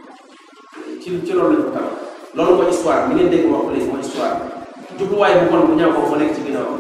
Speaker 1: ci ci loolu lañ ko tax loolu mooy histoire bi ngeen dégg wax ko léegi mooy histoire jubluwaay bu bon bu ñaaw boobu moo nekk ci ginnaaw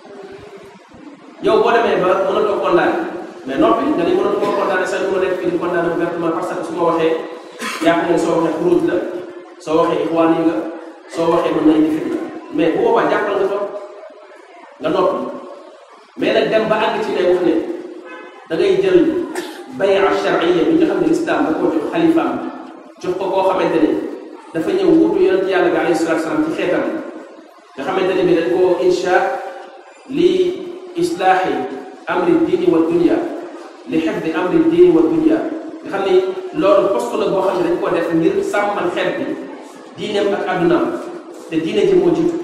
Speaker 1: yow boo demee ba mënatoo condamné mais noppi nga ni mënatoo koo condamné sax ñu ma nekk fii di condamné ouvertement parce que su ma waxee yaakaar ne soo waxee xuruj la soo waxee ixwaan yi nga soo waxee mën na indi fitna mais bu boobaa jàppal nga toog nga noppi mais nag dem ba àgg ci lay wax ne da ngay jël bay'a shar'iyya bi nga xam ne lislaam da koo jox xalifaam jox ko koo xamante ni dafa ñëw wuutu yonent yàlla bi alayhi salatu salaam ci xeetam nga xamante ne bi dañ koo insha li islaahi amri diini wa dunya li xifdi amri diini wa dunya nga xam ni loolu poste la boo xam ne dañ koo def ngir sàmmal xeet bi diineem ak addunaam te diine ji moo jiitu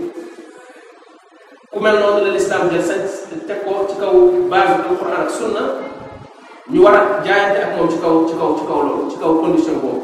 Speaker 1: ku mel noonu la lislaam jël sañ teg ko ci kaw base alquran ak sunna ñu war a jaayante ak moom ci kaw ci kaw ci kaw loolu ci kaw condition boobu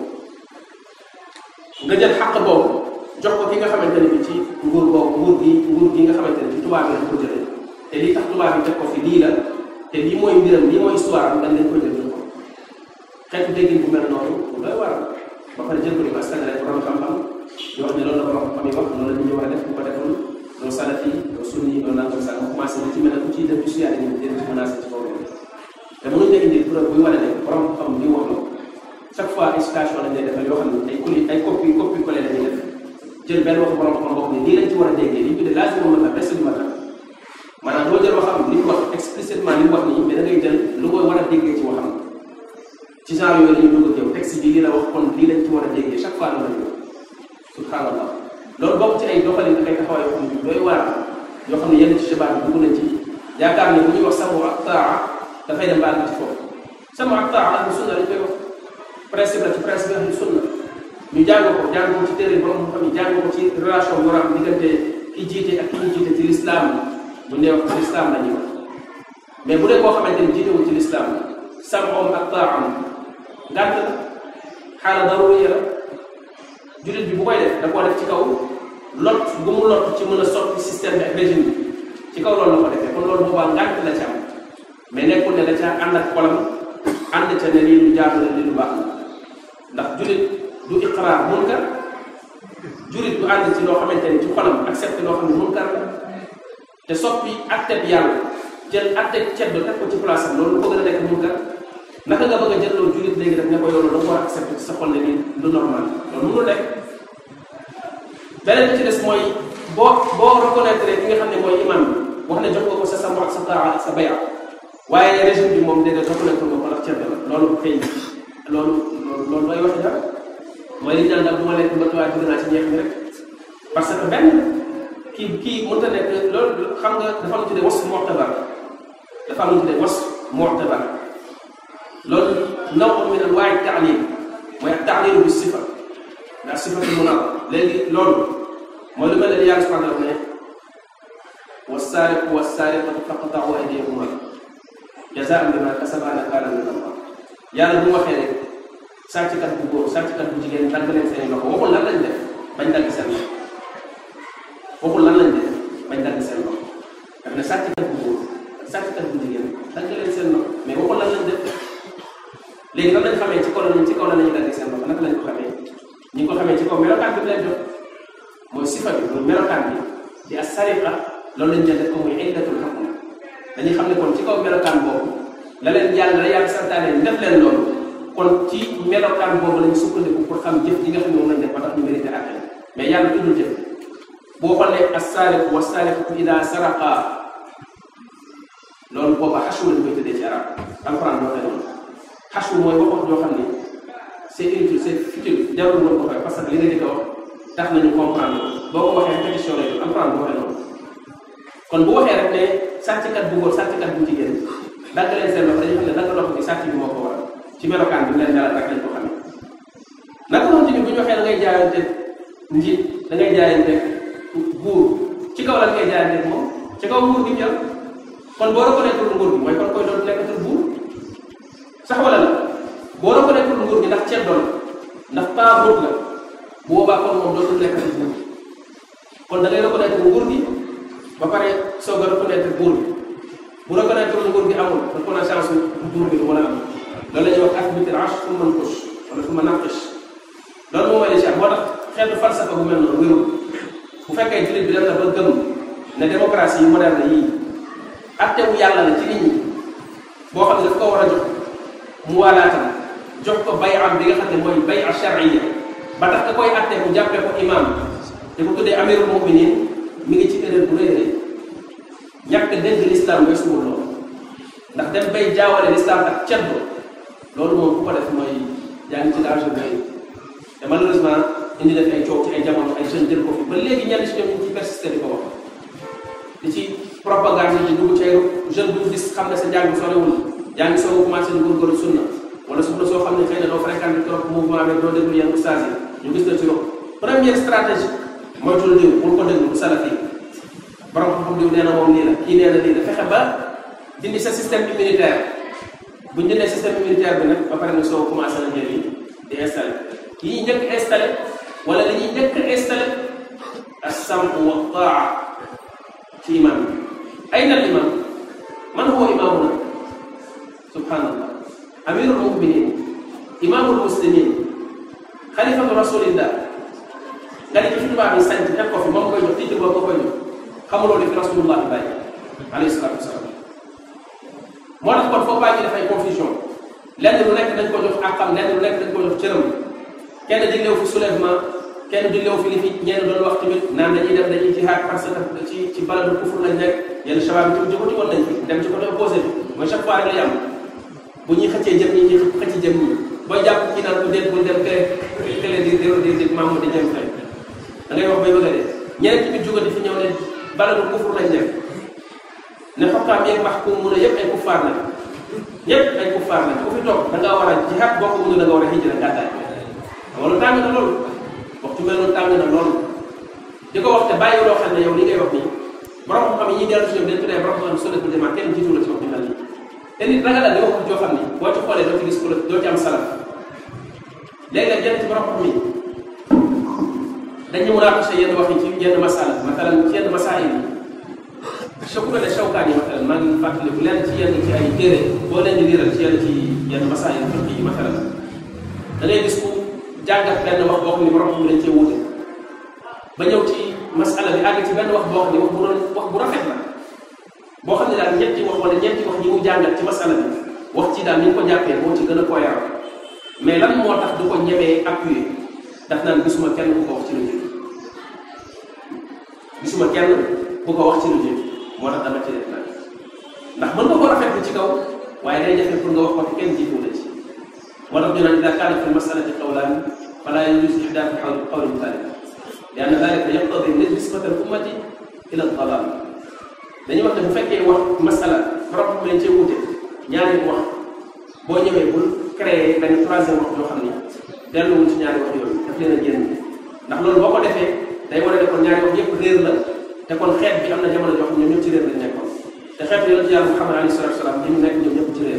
Speaker 1: nga jël xàq boobu jox ko ki nga xamante ne bi ci nguur boobu nguur gi nguur gi nga xamante ne ci tubaab yi lañ ko jëlee te lii tax tubaab yi teg ko fi lii la te lii mooy mbiram lii mooy histoire am dañ leen ko jël jox ko xeetu déggin bu mel noonu bu doy war ba pare jël ko di ko askanale borom xam-xam di wax ne loolu la borom xam yi wax loolu la nit ñi war a def bu ko deful doo salafi doo sunni doo nangam sax nga commencé na ci mel ne ku ciy def du siyaare ñu dén ci menacé ci kaw loolu te mënuñ la indi preuve buy wane ne borom xam li wax la chaque fois ay citation lañ lay defal yoo xam ne ay coli ay copie copie collé la ñuy def jël benn wax borom xam boo xam ne lii lañ ci war a déggee li ñu tuddee laazim ma la reste du matin maanaam doo jël waxam li mu wax explicitement li mu wax nii mais da ngay jël lu koy war a déggee ci waxam ci genre yooyu la ñuy dugg ak yow texte bi lii la wax kon lii lañ ci war a déggee chaque fois loolu la subhanallah loolu bokk ci ay doxalin ak ay taxawaay yoo xam ne doy waar yoo xam ne yenn ci shabaab bi dugg nañ ci yaakaar ne bu ñuy wax samu ak taa dafay dem baal ci foofu samu ak taa ahlu sunna lañ koy wax principe la ci principe ahlu sunna ñu jàng ko jàng ko ci téere borom xam ne jàng ko ci relation bi war a am diggante ki jiite ak ki ñu jiite ci lislaam bu nee wax ci lislaam la ñuy wax mais bu dee koo xamante ni jiitewul ci lislaam samoom ak taam ngànt la xaala daruriya la jullit bi bu koy def da koo def ci kaw lot bu mu lot ci mën a soppi système bi ak régime bi ci kaw loolu la ko defee kon loolu boobaa ngànt la ci am mais nekkul ne da caa ànd ak xolam ànd ca ne lii lu jaatu la lii lu baax ndax jullit du iqraar munkar jullit du ànd ci loo xamante ni ci xolam accepté loo xam ne munkar la te soppi atteb yàlla jël atteb ceddo teg ko ci place am loolu ko gën a nekk munkar naka nga bëgg a jël loolu jullit léegi daf ne ko yow loolu da nga war a accepté ci sa xol ne nii lu normal loolu mënul nekk beneen bi ci des mooy boo boo reconnaître ki nga xam ne mooy imam bi wax ne jox nga ko sa sama ak sa taa ak sa baya waaye régime bi moom déedéet reconnaître nga ko ndax ceeb la loolu xëy loolu loolu loolu mooy waxi dara mooy li ñu naan daal bu ma lekk mbëtt waaye bëgg naa ci ñeex mi rek parce que benn kii kii mënta nekk loolu xam nga dafa am lu tuddee was mu'tabar dafa am lu tuddee was mu'tabar loolu ndaw min anwaa'i taalim mooy ak taalilu bi sifa ndax sifatu munab léegi loolu mooy lu mel ne yàlla subhanahu wa taala ne wassaariqu wassaariqatu faqta'u aydiyahuma jazaan bima kasaba nakaalan min Allah yàlla bu waxee rek sàcckat bu góor sàcckat bu jigéen dagg leen seen loxo waxul lan lañ def bañ dagg seen loxo waxul lan lañ def bañ dagg seen loxo daf ne sàcckat bu góor ak sàcckat bu jigéen dagg leen seen loxo mais waxul lan lañ def léegi lan lañ xamee ci kaw lañ ci kaw la nañu dagg seen loxo naka lañ ko xamee ñi ngi ko xamee ci kaw melokaan bi leen jox mooy sifa bi mooy melokaan bi di as sariqa loolu lañ jël def ko muy illatul hukm dañuy xam ne kon ci kaw melokaan boobu la leen yàlla la yàlla santaane ñu def leen loolu kon ci melokaan boobu lañu sukkandiku pour xam jëf yi nga xam ne moom lañ def ba tax ñu mérité àtte mais yàlla tuddul jëf boo xoolee as-saariqu was-saariqatu idaa saraqa loolu booba xasu lañ koy tëddee ci arab alxuraan moo koy noonu xasu mooy wax wax joo xam ne c'est inutile c'est futile jarul woon ko fay parce que li nga di ko wax tax nañu comprendre boo ko waxee répétition lay doon alxuraan bu waxee noonu kon bu waxee rek ne sàcckat bu góor sàcckat bu jigéen dagg leen seen loxo dañu xam ne dagg loxo bi sàcc bi moo ko waral ci melokaan bi mu leen melal rek lañ ko xamee naka noonu tamit bu ñu waxee da ngay jaayante njiit da ngay jaayante buur ci kaw la ngay jaayante moom ci kaw nguur gi jël kon boo reconnaître nguur gi mooy kon koy doon nekkatul buur sax wala la boo reconnaître nguur gi ndax ceddo la ndax taabuut la bu boobaa kon moom dootul nekkatul buur kon da ngay reconnaître nguur gi ba pare soog a reconnaître buur bi bu reconnaître nguur gi amul reconnaissance buur bi du mën a am loolu la ñuy wax asbitil arsh fu man kush wala fu ma naqish loolu moom mooy li moo tax xeetu falsafa bu mel noonu wérul bu fekkee jullit bi dem na ba gëm ne démocratie yi moderne yii attewu yàlla la ci nit ñi boo xam ne daf ko war a jox mu walaatam jox ko bay am bi nga xam ne mooy bay a charia ba tax ka koy atte mu jàppee ko imam te ko tuddee amirul muminin mi ngi ci erreur bu rëy rëy ñàkk dégg l'islam mooy suwul loolu ndax dem bay jaawale l'islam ak ceddo loolu moom ku ko def mooy yaa ngi ci danger bu rëy te malheureusement indi def ay coow ci ay jamono ay jeunes jël ko fi ba léegi ñenn si ñoom ñu ci persister di ko wax di ci propagande di dugg ci ay jeune bu gis xam ne sa njàng sorewul yaa ngi soog a commencé di góorgóorlu sunna wala sunna soo xam ne xëy na doo fréquenté trop mouvement bi doo déglu yenn ustaas yi ñu gis la ci loolu première stratégie moytul diw bul ko déglu bu salafi borom xam-xam diw nee na moom nii la kii nee na lii la fexe ba dindi sa système immunitaire bu ñu dindee système immunitaire bi nag ba pare nga soo commencé na jël yi di installé yi ñuy njëkk installé wala li ñuy njëkk installé as-sam'u wa taa ci imam bi ay na imam man huwa imamuna subhanallah amirul muminin imamul muslimin xalifatu rasulillah nga ne ci tubaab yi sant teg ko fi moom koy jox titre boobu nga koy jox xamuloo li fi rasulullah bi bàyyi alayhi salatu wasalaam moo tax kon foofu bàyyi dafay confusion lenn lu nekk dañ ko jox àqam lenn lu nekk dañ ko jox cëram kenn diglew fi soulèvement kenn diglew fi li fi ñenn doon wax tamit naan dañuy def dañuy jihaad parce que ci ci baladu kufur lañ nekk yenn shabab bi tamit jëkkati woon nañ fi dem ci côté opposé bi mooy chaque fois rek lay am bu ñuy xëccee jëm ñi ñi xëcc jëm ñi booy jàpp kii naan ko déet bul dem kee kële di di di maam di jëm fay da ngay wax bay bëgg a dee ñeneen tamit jógati fi ñëw ne baladu kufur lañ nekk ne xokkaam yeeg wax ku mun a yëpp ay kuffaar lañ ñëpp ay kuffaar lañ ku fi toog da ngaa war a jihaad boo ko mun da nga war a hijra gàddaay loolu tàng na loolu waxtu mel noonu tàng na loolu di ko wax te bàyyi loo xam ne yow li ngay wax nii borom xam yi ñuy dellu si ñoom dañ tuddee borom xam sunnatul jamaa kenn jiitu la ci wax ñu mel nii te nit ragal la di wax joo xam ni boo ci xoolee doo ci gis ku la doo ci am salaf léegi nag yenn ci borom xam yi dañu mun a accusé yenn wax yi ci yenn masala matalan ci yenn masail yi soo ko ne Shawkaani yi matalan maa ngi fàttaliku lenn ci yenn ci ay téere boo leen di liiral ci yenn ci yenn masail fiqh yi matalan da ngay gis ku jàngat benn wax boo xam ni borom xam dañ cee wuute ba ñëw ci masala bi àgg ci benn wax boo xam ni wax bu doon wax bu rafet la boo xam ne daal ñetti wax wala ñetti wax ñi mu jàngat ci masala bi wax ci daal ni ñu ko jàppee moo ci gën a cohérent mais lan moo tax du ko ñemee appuyer daf naan gisuma kenn ku ko wax ci lu jëm gisuma kenn ku ko wax ci lu jëm moo tax dama ci def nag ndax mën nga ko koo rafetlu ci kaw waaye day jafe pour nga wax ko te kenn jiitu la ci moo tax ñu naan ida kaana fi lmasalati qawlaan fala yajuz ihdaafu qawlin thalith li anna dalika yaqtadi nisbata al ummati ila dalal dañuy wax ne bu fekkee wax masala borom lañ cee wute ñaari wax boo ñëwee bul créer benn troisième wax yoo xam ni delluwul ci ñaari wax yooyu daf leen a génn ndax loolu boo ko defee day wane ne kon ñaari wax yépp réer la te kon xeet bi am na jamono joo xam ñoom ñëpp ci réer lañ nekkoon te xeet bi yonent yàlla Muhammad alayhi salatu wasalaam li ñu nekk ñoom ñëpp ci réer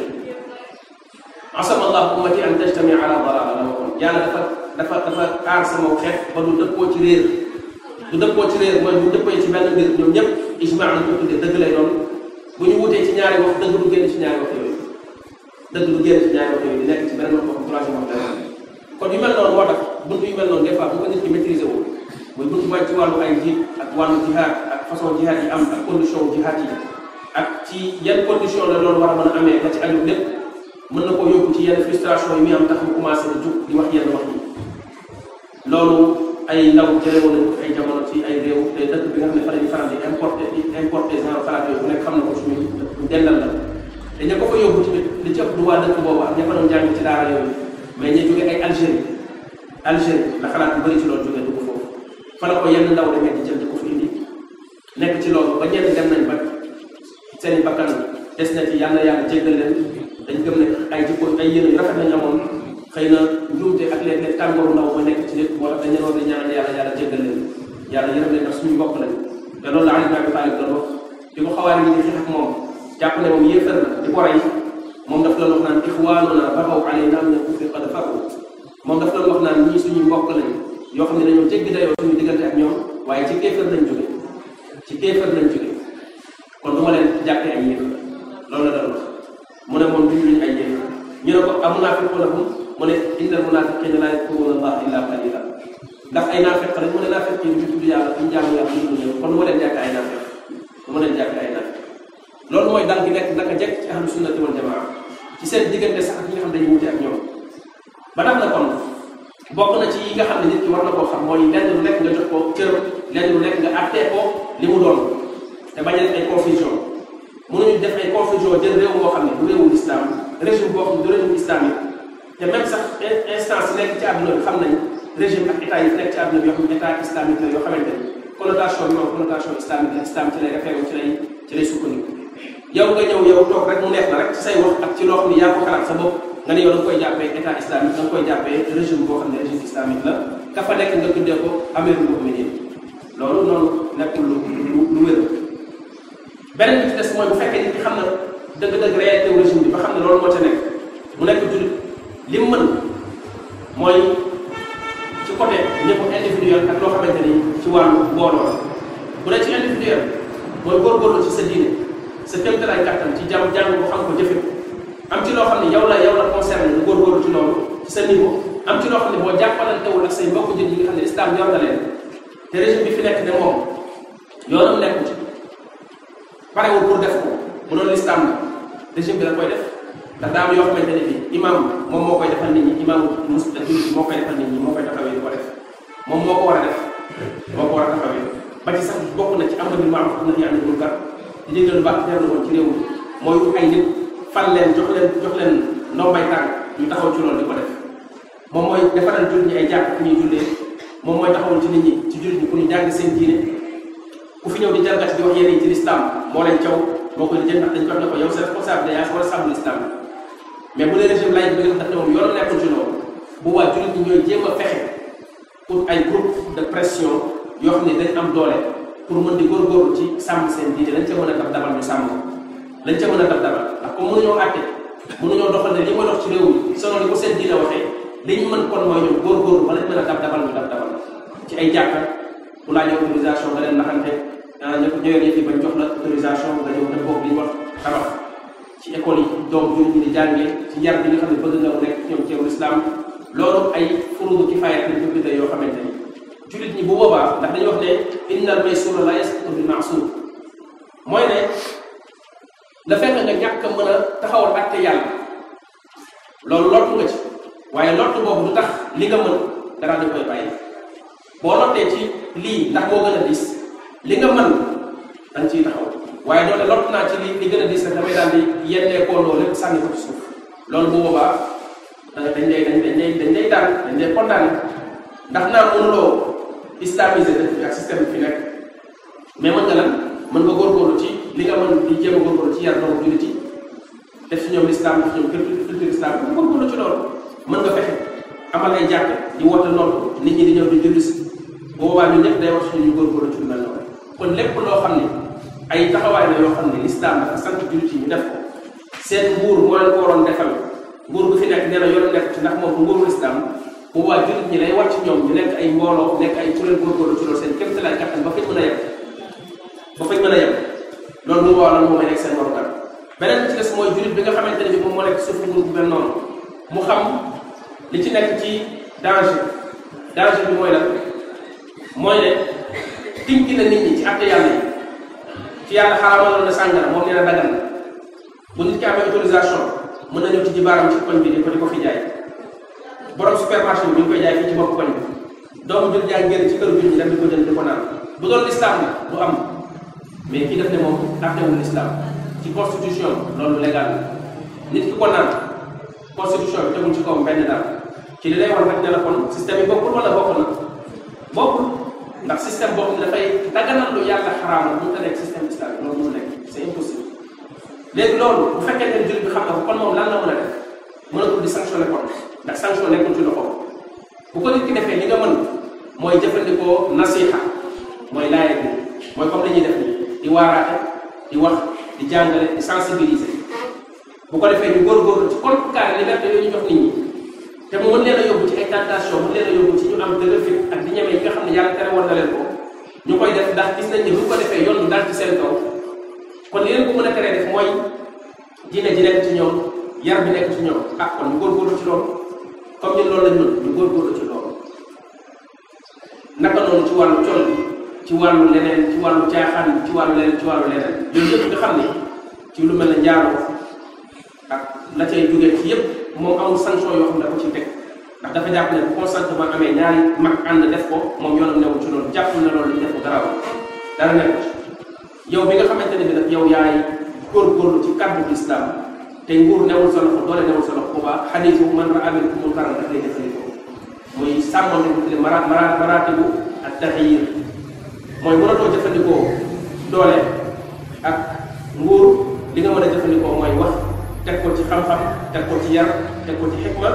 Speaker 1: asama allahu ummati an tajtami ala dalala la waxoon yàlla dafa dafa dafa aar sama xeet ba du dëppoo ci réer du dëppoo ci réer mooy bu dëppoo ci benn mbir ñoom ñëpp ijmaa lañ ko tuddee dëgg lay doon bu ñu wutee ci ñaari wax dëgg du génn ci ñaari wax yooyu dëgg du génn ci ñaari wax yooyu di nekk ci beneen wax wax troisième wax dara kon yu mel noonu moo tax buntu yu mel noonu des fois bu ko nit ki maîtriser wu muy buntu mooy ci wàllu ay jiit ak wàllu jihaad ak façon jihaad yi am ak condition jihaad yi ak ci yan condition la loolu war a mën a amee ba ci aju lépp mën na koo yóbbu ci yenn frustration yi muy am tax mu commencé di jug di wax yenn wax yi loolu ay ndaw jëlee woon nañu ay jamono ci ay réew te dëkk bi nga xam ne fa la ñu faral di importé di importé genre xalaat yooyu bu nekk xam na ko suñu dendal la te ña ko fa yóbbu tamit li ci ëpp du waa dëkk boobu ak ña fa doon jàng ci daara yooyu mais ñu jóge ay Algérie Algérie la xalaat bu bëri ci loolu jógee dugg foofu fa la ko yenn ndaw demee di jël di ko fi indi nekk ci loolu ba ñenn dem nañ ba seen i bakkan des na ci yàlla yàlla jéggal leen dañ gëm ne ay jikko ay yéene yu rafet lañ amoon xëy na njuumte ak léeg-léeg tàngooru ndaw ba nekk ci nit moo tax dañ leen war di ñaanal yàlla yàlla jéggal leen yàlla yërëm leen ndax suñu mbokk lañ te loolu la Ali ibn Abi Talib doon wax di ko xawaari yi di xeex ak moom jàpp ne moom yéefar la di ko rey moom daf doon wax naan ixwaanuna baxaw alayna min al-kufri qad faru moom daf doon wax naan ñii suñuy mbokk lañ yoo xam ne dañoo jéggi dayoo suñu diggante ak ñoom waaye ci kéefar lañ jóge ci kéefar lañ jóge kon du ma leen jàppee ay yéefar loolu la doon wax mu ne moom duñu luñ ay yéefar ñu ne ko amunaafiquuna hum mu ne innal munaafiqiina laa yadkuruuna allaha illa qalila ndax ay naafeq lañ mu ne naafeq yi duñu tudd yàlla duñu jaamu yàlla duñu ñëw kon du ma leen jàppee ay naafeq du ma leen jàppee ay naafeq loolu mooy dal gi nekk naka jekk ci ahlu sunnati wal jamaa ci seen diggante sax ak ñi nga xam dañuy wute ak ñoom ba tax na kon bokk na ci yi nga xam ne nit ki war na koo xam mooy lenn lu nekk nga jox ko cëram lenn lu nekk nga àttee ko li mu doon te bañ a def ay confusion mënuñu def ay confusion jël réew moo xam ne du réewul islam régime boo xam ne du régime islamique te même sax instance yi nekk ci àdduna bi xam nañ régime ak état yi nekk ci àdduna bi yoo xam ne état islamique la yoo xamante ni connotation bi moom connotation islamique la islam ci lay référé ci lay ci lay sukkandiku yow nga ñëw yow toog rek mu neex la rek ci say wax ak ci loo xam ne yaa ko xalaat sa bopp nga ne yow da nga koy jàppee état islamique da nga koy jàppee régime boo xam ne régime islamique la ka fa nekk nga tuddee ko amirul muminin loolu noonu nekkul lu lu lu wér beneen bi ci des mooy bu fekkee nit ki xam na dëgg-dëgg réalité régime bi ba xam ne loolu moo ca nekk mu nekk jullit li mu mën mooy ci côté ñëpp individuel ak loo xamante ni ci wàllu mbooloo la bu dee ci individuel mooy góorgóorlu ci sa diine sa kéemtalaay kàttan ci jàmm jàng ko xam ko jëfe am ci loo xam ne yow la yow la concerné nga góorgóorlu ci loolu ci sa niveau am ci loo xam ne boo jàppalantewul ak say mbokku jën yi nga xam ne islam yor na leen te régime bi fi nekk ne moom yoonam nekku ci parewul pour def ko mu doon l'islam la régime bi la koy def ndax daa am yoo xamante ne bi imam moom moo koy defal nit ñi imam mus jullit moo koy defal nit ñi moo koy taxawee di ko def moom moo ko war a def moo ko war a taxawee ba ci sax bokk na ci amru bil ma'ruf am na fi anil munkar di digal lu baax jar na woon ci réew mi mooy ut ay nit fan leen jox leen jox leen ndombay tànk ñu taxaw ci loolu di ko def moom mooy defaral jullit ñi ay jàkk fu ñuy jullee moom mooy taxawul ci nit ñi ci jullit ñi pour ñu jàng seen diine ku fi ñëw di jalgati di wax yéen yi ci lislaam moo leen caw moo koy jël ndax dañ ko wax ne ko yow sa responsable yaa war a sàmm lislaam mais bu dee régime laïc bi nga xam ne moom yoonu nekkul ci loolu bu waa jullit ñi ñooy jéem a fexe pour ay groupe de pression yoo xam ne dañ am doole pour mën di góorgóorlu ci sàmm seen diine lañ ca mën a dab dabal ñu sàmm lañ ca mën a dab dabal ndax comme mënuñoo àtte mënuñoo doxal ne li ma dox ci réew mi selon li ko seen diine waxee li ñu mën kon mooy ñoom góorgóorlu ba lañ mën a dab dabal ñu dab dabal ci ay jàkka bu laajee autorisation nga leen naxante ña ko ñëwee yëf yi bañ jox la autorisation nga ñëw def boobu li ñu wax tabax ci école yi doom jullit ñi di jàngee ci yar bi nga xam ne bëgg nga mu nekk ñoom ci islam loolu ay furudu kifaaya lañ ko bindee yoo xamante ni jullit ñi bu boobaa ndax dañuy wax ne innal maysura la yasqutu bil ma'sur mooy ne la fekk nga ñàkk a mën a taxawal àtte yàlla loolu lottu nga ci waaye lottu boobu du tax li nga mën dara dañ koy bàyyi boo lottee ci lii ndax moo gën a diis li nga mën da nga ciy taxaw waaye doone lott naa ci li li gën a diis rek damay daal di yennee koo loolu lépp sànni ko ci suuf loolu bu boobaa dañ lay dañ lay dañ lay daan dañ lay condamné ndax naa mënuloo islamiser dëkk bi ak système bi fi nekk mais mën nga lan mën nga góorgóorlu ci li nga mën di jéem a góorgóorlu ci yar doomu jullit yi def ci ñoom l'islam def ci ñoom culture culture islam nga góorgóorlu ci loolu mën nga fexe amal ay jàkk di woote noonu nit ñi di ñëw di julli si bu boobaa ñun ñëpp day wax suñu góorgóorlu ci lu mel noonu kon lépp loo xam ne ay taxawaay la yoo xam ne l'islam dafa sant jullit yi ñu def ko seen nguur moo leen ko waroon defal nguur gu fi nekk nee na yoonu nekk ci ndax moom nguuru islam bu boobaa jullit ñi lay wàcc ñoom ñu nekk ay mbooloo nekk ay kuréel góorgóorlu ci loolu seen kéem lay kattan ba fañ mën a yem ba fañ mën a yem loolu bu boobaa loolu moo may nekk seen warugar beneen bi ci des mooy jullit bi nga xamante ne bi moom moo nekk suuf nguur bu mel noonu mu xam li ci nekk ci danger danger bi mooy lan mooy ne tinki na nit ñi ci àtte yàlla yi ci yàlla xaramaloon na sàngara moom nee na dagan na bu nit ki amee autorisation mën na ñëw ci jibaaram ci koñ bi di ko di ko fi jaay borom supermarché bi ñu koy jaay fii ci bopp koñ bi doomu jël jaay génn ci këru jur ñi dem di ko jënd di ko naan bu doon lislaam la du am mais kii def ne moom àttewul lislaam ci constitution loolu légal la nit ki ko naan constitution bi tegul ci kawam benn daal ci li lay wax rek ne la kon système yi bokkul wala bokk na bokkul ndax système boo xam ne dafay daganal lu yàlla xaraamal mu ta nekk système islamique loolu mu nekk c'est impossible léegi loolu bu fekkee ne jullit bi xam na ko kon moom lan la mën a def mënatul di sanctionné kon ndax sanction nekkul ci loxo bu ko nit ki defee li nga mën mooy jëfandikoo nasiha mooy laaye bi mooy comme li ñuy def nii di waaraate di wax di jàngale di sensibiliser bu ko defee ñu góorgóorlu ci contrecarrer liberté yooyu ñu jox nit ñi te mu mën leen a yóbbu ci ay tentation mën leen a yóbbu ci ñu am dëgër fit ak di ñeme yi nga xam ne yàlla tere woon na leen ko ñu koy def ndax gis nañ ne bu ñu ko defee yoon du dal ci seen kaw kon li leen ko mën a teree def mooy diine ji nekk ci ñoom yar bi nekk ci ñoom ah kon ñu góorgóorlu ci loolu comme ñun loolu lañ mën ñu góorgóorlu ci loolu naka noonu ci wàllu col bi ci wàllu leneen ci wàllu caaxaan bi ci wàllu leneen ci wàllu leneen yooyu yëpp nga xam ne ci lu mel ne njaaroo ak la cay jógee ci yëpp moom amul sanction yoo xam ne da ko ciy teg ndax dafa jàpp ne bu consentement amee ñaari mag ànd def ko moom yoonam newul ci loolu jàpp ne loolu li def ko dara dara nekk ci yow bi nga xamante ne bi nag yow yaay góorgóorlu ci kàddu islam te nguur newul sa loxo doole newul sa loxo boobaa xadiisu man raa minkum munkaran daf lay jëfandikoo muy sàmmante bu tuddee mara mara maratibu ak taxyir mooy mënatoo jëfandikoo doole ak nguur li nga mën a jëfandikoo mooy wax teg ko ci xam-xam teg ko ci yar teg ko ci xikma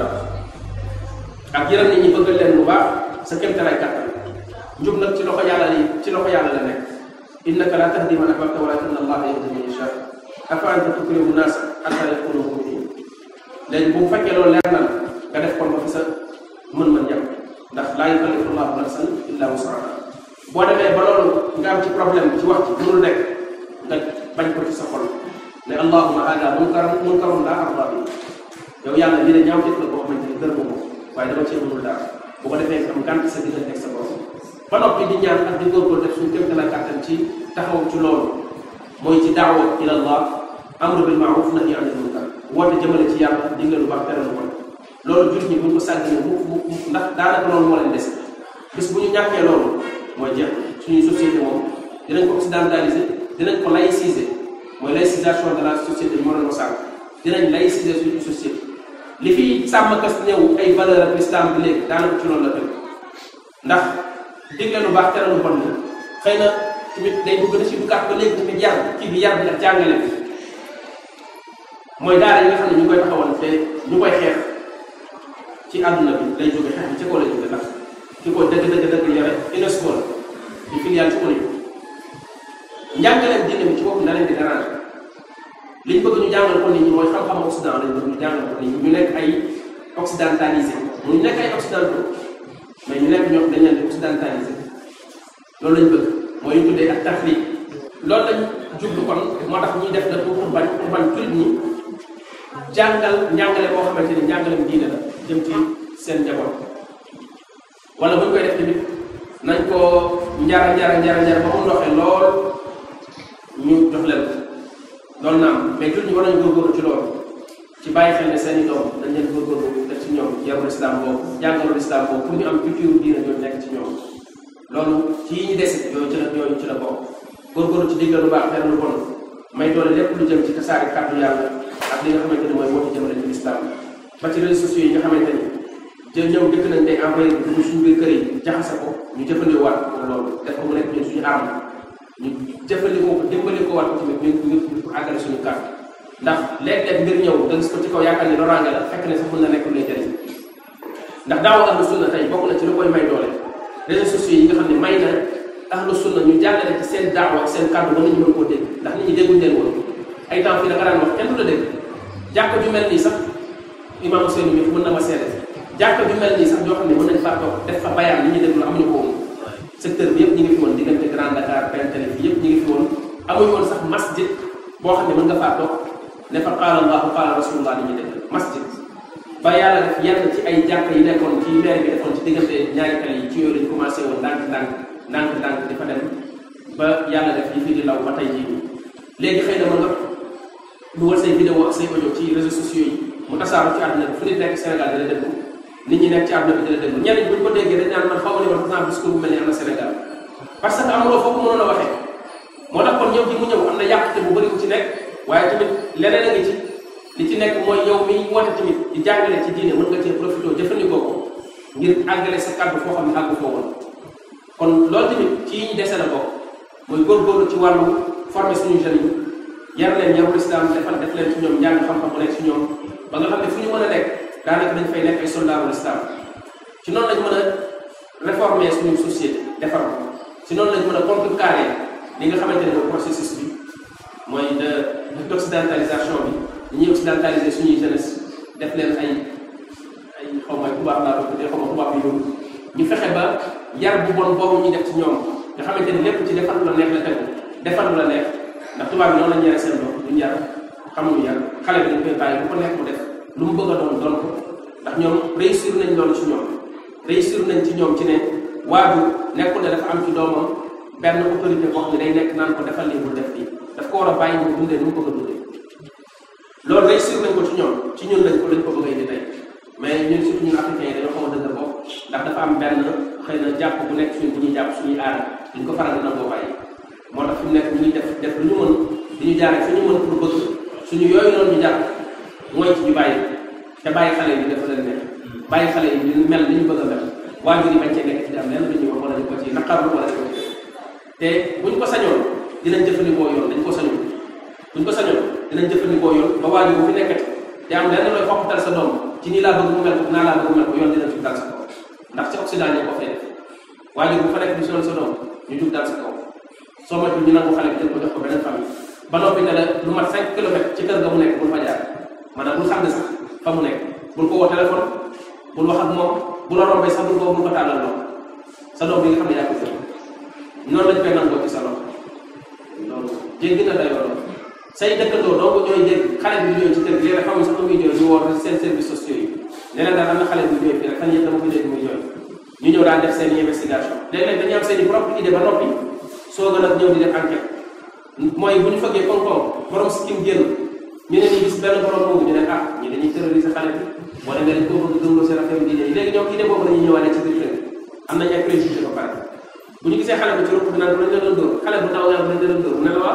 Speaker 1: ak yaram nit ñi bëggal leen lu baax sa kéemtalaay kàttan njub nag ci loxo yàlla li ci loxo yàlla la nekk innaka la tahdi man ahbabta walakinna allaha yahdi man yasha afa anta tukrimu naas hatta yakunu muminin léegi bu fekkee loolu leer na la nga def kon ba fi sa mën-mën jàpp ndax laa yukallifu llahu nafsan illa wusaha boo demee ba loolu nga am ci problème ci wax ci mënul nekk nga bañ ko ci sa xol ne allahuma hada munkaran munkarun laa arda bi yow yàlla li ne ñaaw def la boo xamante ni gërëmu ko waaye dama cee mënul dara bu ko defee am gànt sa diggante ak sa borom ba noppi di ñaan ak di góorgóor def suñu kéem la kàttan ci taxaw ci loolu mooy ci daawa ila allah amru bil maaruf nahyi anil munkar woote jëmale ci yàlla digle lu baax tere lu bon loolu jur ñi buñ ko sàggee mu mu ndax daanaka loolu moo leen des bis bu ñu ñàkkee loolu mooy jeex suñuy société moom dinañ ko occidentaliser dinañ ko laïciser mooy laïcisation de la société bi moo doon ko sànq dinañ laïciser suñu société li fi sàmm kas ñëw ay valeur ak l'islam bi léegi daanaka ci loolu la tënk ndax digle lu baax tere lu bon ni xëy na tamit day dugg na ci duggaat ba léegi tamit yar kii bi yar bi ak jàngale bi mooy daara yi nga xam ne ñu koy taxawal te ñu koy xeex ci àdduna bi day jóge xeex bi ci kaw la jóge ndax ki ko dëgg dëgg dëgg yore UNESCO la di filiale ci ONU njàngaleen diine bi ci bopp na leen di déranger li ñu bëgg ñu jàngal ko nit ñi mooy xam-xam occident lañ bëgg ñu jàngal ko nit ñi ñu nekk ay occidentalisé mu ñu nekk ay occidentaux mais ñu nekk ñoo dañ leen di occidentalisé loolu lañ bëgg mooy ñu tuddee ak tafriq loolu lañ jublu kon moo tax ñuy def na pour bañ pour bañ jullit ñi jàngal njàngale boo xamante ni njàngalem diine la jëm ci seen njaboot wala bu ñu koy def tamit nañ ko njara njara njara njara ba mu ndoxee lool ñu jox leen loolu naam mais jullit ñi war nañ góorgóorlu ci loolu ci bàyyi xel ne seen i doom dañ leen góorgóorlu def ci ñoom yarul islam boobu jàngalul islam boobu pour ñu am culture diine ñoo nekk ci ñoom loolu ci yi ñu dese yooyu ci la yooyu ci la bokk góorgóorlu ci digle lu baax tere lu bon may doole lépp lu jëm ci tasaare kàddu yàlla ak li nga xamante ni mooy woote jëmale ci lislaam ba ci réseaux sociaux yi nga xamante ni jël ñëw dëkk nañ tey envoyé dugg suñu biir kër yi jaxase ko ñu jëfandikoo waat ko loolu def ko mu nekk ñun suñu arme ñu jëfandikoo ko dimbali ko waat ko tamit ñu ñu pour àggale suñu kàddu ndax léeg-léeg mbir ñëw nga gis ko ci kaw yaakaar ni loraange la fekk ne sax mën na nekk lu lay jëriñ ndax daawa ahlu sunna tey bokk na ci lu koy may doole réseaux sociaux yi nga xam ne may na ahlu sunna ñu jàngale ci seen daawa ak seen kàddu ba nit ñi mën koo dégg ndax nit ñi dégguñ leen woon ay temps fii da nga daan wax kenn du la dégg jàkk ju mel nii sax imam Ousseynou mi mën na ma seede jàkk ju mel nii sax joo xam ne mën nañ faa toog def fa bayaan nit ñi déglu amuñu ko woon secteur bi yëpp ñi ngi fi woon diggante Grand Dakar Bentali fi yëpp ñi ngi fi woon amuñu woon sax masjid boo xam ne mën nga faa toog ne fa qaala allahu qaala rasulullah nit ñi déglu masjid ba yàlla def yenn ci ay jàkk yi nekkoon ci maire bi defoon ci diggante ñaari tali yi ci yooyu lañ commencé woon ndànk ndànk ndànk ndànk di fa dem ba yàlla def yi fi di law ba tey jii léegi xëy na mën nga dugal say vidéo ak say audio ci réseaux sociaux yi mu tasaaru ci àdduna bi fu nit nekk Sénégal dina déglu nit ñi nekk ci àdduna bi dina déglu ñenn ñi bu ñu ko déggee dañ naan man xaw ma ne man sax discours bu mel ni am na Sénégal parce que amuloo foofu mënoon a waxee moo tax kon ñëw ji mu ñëw am na yàqute bu bëri bu ci nekk waaye tamit leneen a ngi ci li ci nekk mooy yow mi woote tamit di jàngale ci diine mën nga cee profité jëfandikoo ko ngir àggale sa kàddu foo xam ne àggu foo woon kon loolu tamit ci yi ñu dese la bokk mooy góorgóorlu ci wàllu former suñu jeunes yi yar leen yarul islam defal def leen ci ñoom njàng xam-xam bu nekk ci ñoom ba nga xam ne fu ñu mën a nekk daanaka dañ fay nekk ay soldaarul islam ci noonu lañ mën a réformer suñu société defar ko ci noonu lañ mën a contrecarrer li nga xamante ne mooy processus bi mooy de d'occidentalisation bi ñuy occidentaliser suñuy jeunesse def leen ay ay xaw ma tubaab laa ko tuddee xaw ma tubaab yu ñu fexe ba yar bu bon boobu ñu def ci ñoom nga xamante ni lépp ci defal lu la neex la tegu defal lu la neex ndax tubaab bi noonu la ñu yare seen bopp duñu yar xamuñu yar xale bi dañ koy bàyyi bu ko neex mu def lu mu bëgg a doon doon ko ndax ñoom réussir nañ loolu ci ñoom réussir nañ ci ñoom ci ne waajur nekkul ne dafa am ci doomam benn autorité boo xam ne day nekk naan ko defal lii bul def lii daf ko war a bàyyi mu dundee nu mu bëgg a dundee loolu réussir nañ ko ci ñoom ci ñun lañ ko lañ ko bëgg a indi tey mais ñun surtout ñun africains yi dañoo xaw a dëgër bopp ndax dafa am benn xëy na jàpp bu nekk suñ bu ñuy jàpp suñuy aada duñ ko faral di nangoo bàyyi moo tax fi mu nekk ñu ngi def def lu ñu mën di ñu jaaree fi ñu mën pour bëgg suñu yooyu noonu ñu jàpp mooy ci ñu bàyyi te bàyyi xale yi def leen neex bàyyi xale yi ñu mel ni ñu bëgg a mel waajur yi bañ cee nekk ci am lenn lu ñuy wax wala ñu ko ci naqarlu wala ñu ko ci te buñ ko sañoon dinañ jëfandikoo yoon dañ ko sañoon buñ ko sañoon dinañ jëfandikoo yoon ba waajur bu fi nekkati te am lenn looy xoqatal sa doom ci nii laa bëgg mu mel ko naa laa bëgg mu mel ko yoon dina jug dal sa kaw ndax ci Occident ñoo ko fay def waajur bu fa nekk di sonal sa doom ñu jug dal sa kaw soo moytuwul ñu nangu xale bi jël ko jox ko beneen famille ba noppi ne la lu mat 5 kilomètres ci kër ga mu nekk bul fa jaar maanaam bul xam ne sax fa mu nekk bul ko woo téléphone bul wax ak moom bu la rombee sax bul ko bul ko tàllal loxo sa doom bi nga xam ne yaa ko jël noonu lañ koy nangoo ci sa loxo loolu jéggi na dayoo loolu say dëkkandoo doo ko ñooy dégg xale bi jooy ci kër gi léeg-léeg xamuñ sax nu muy jooy ñu woo seen services sociaux yi ne leen daal am na xale bu jooy fii rek fan yëpp dama ko dégg muy jooy ñu ñëw daan def seen investigation léeg-léeg dañuy am seen i propre idée ba noppi soo gën a ñëw di def enquête mooy bu ñu fëggee koom-koom borom sikkim génn ñu ne nii gis benn borom boobu ñu ne ah ñi dañuy terroriser xale bi wala nga dañ koo bëgg gëmloo seen affaire diine yi léegi ñoom idée boobu la ñuy ñëwaale ci biir kër am nañ ay préjugé ba pare bu ñu gisee xale bi ci ruq bi naan lañ la doon dóor xale bu ndaw nga lañ la doon dóor ne la waaw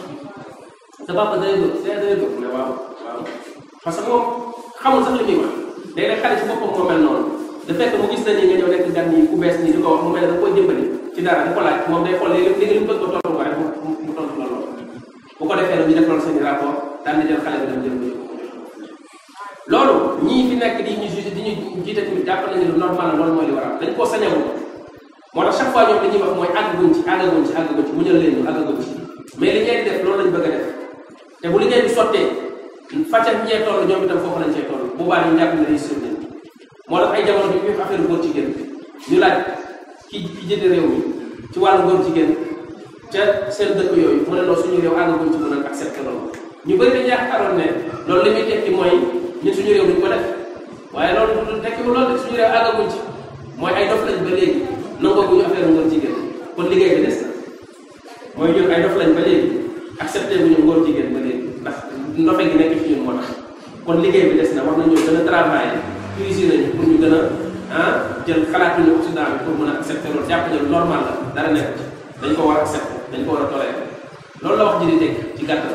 Speaker 1: sa papa day dóor see day dóor ne waaw waaw parce que moom xamul sax li muy wax léegi nag xale ci boppam moo mel noonu de fekk mu gis na ni nga ñëw nekk gan nii ku bees nii di ko wax mu mel ne da koy dimbali ci dara di ko laaj moom day xool léegi léegi li mu bëgg ko tontu ko rek mu mu tontu la loolu bu ko defee nag ñu def loolu seen rapport daal di jël xale bi dem jël ko loolu ñii fi nekk di ñu juge di ñu jiite tamit jàpp nañu lu normal la loolu mooy li war a dañ koo sañawul moo tax chaque fois ñoom li ñuy wax mooy àggaguñ ci àggaguñ ci àggaguñ ci mu ñëw leen ñu àggaguñ ci mais li ngeen di def loolu lañ bëgg a def te bu li ngeen di sottee fàccal ñee toll ñoom itam foofu lañ cee toll boobaa ñu jàpp ne réussir nañ moo tax ay jamono bi ñu fi affaire góor jigéen ñu laaj ki ki jënd réew mi ci wàllu góor jigéen ca seen dëkk yooyu mu ne loolu suñu réew àggaguñ ci mën a accepté loolu ñu bëri dañu yaakaaroon ne loolu li muy tekki mooy ñun suñu réew duñ ko def waaye loolu du tekkiwul loolu de suñu réew àggaguñ ci mooy ay dof lañ ba léegi nangoo bu ñu affaire ngóor jigéen kon liggéey bi des na mooy ñun ay dof lañ ba léegi accepté bu ñu ngóor jigéen ba léegi ndax ndofe gi nekk ci ñun moo tax kon liggéey bi des na war nañoo gën a travailler cuisine nañu pour ñu gën a ah jël xalaat ñu Occident bi pour mën a accepté loolu jàpp ne normal la dara nekk ci dañ ko war a accepté dañ ko war a tolérer loolu la wax ji di teg ci gàttal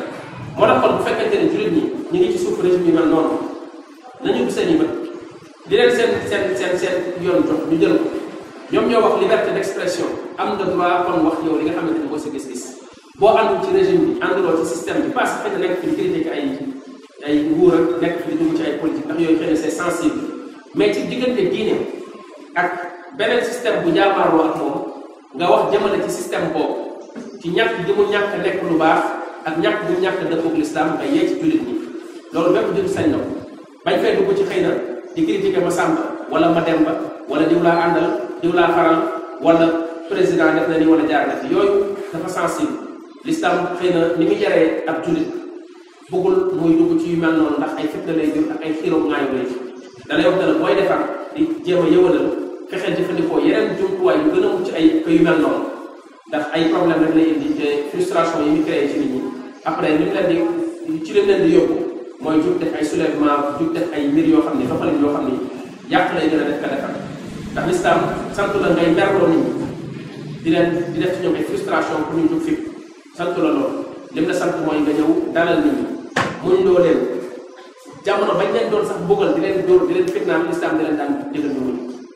Speaker 1: moo tax kon bu fekkente ne jullit ñi ñu ngi ci suuf régime yi mel noonu nañu seen i bët di leen seen seen seen seen yoon jox ñu jël ko ñoom ñoo wax liberté d'expression am nga droit kon wax yow li nga xamante ni boo sa gis-gis boo àndul ci régime bi ànduloo ci système bi parce que xëy na nekk fi di critiquer ay ay nguur ak nekk fi di dugg ci ay politique ndax yooyu xëy na c'est sensible mais ci diggante diine ak beneen système bu jaamaarloo ak moom nga wax jëmale ci système boobu ci ñàkk gi mu ñàkk nekk lu baax ak ñàkk bu ñàkk dëppoog l'islam nga yee ci jullit ñi loolu bépp jullit sañ na ko bañ fay dugg ci xëy na di critiquer ma Samba wala ma Demba wala diw laa àndal diw laa faral wala président def na ni wala jaar na fi yooyu dafa sensible l'islam xëy na ni mu yaree ab jullit bëggul muy dugg ci yu mel noonu ndax ay fitna lay jur ak ay xiiroog ngaayu lay jur da lay wax ne la booy defar di jéem a yëwalal fexeel jëfandikoo yeneen jumtuwaay yu gën a mucc ay que yu mel noonu ndax ay problème rek lay indi te frustration yi ñu créé ci nit ñi après li mu leen di ci lim leen di yóbbu mooy jug def ay soulèvement jug def ay mbir yoo xam ni doxalin yoo xam ni yàq lay gën a def ka defar ndax l'islam sant la ngay merloo nit ñi di leen di def ci ñoom ay frustration pour ñu jug fi sant la loolu lim la sant mooy nga ñëw dalal nit ñi muñ loo leen jamono bañ leen doon sax bëggal di leen dóor di leen fitnaal l'islam di leen daan digal ñu muñ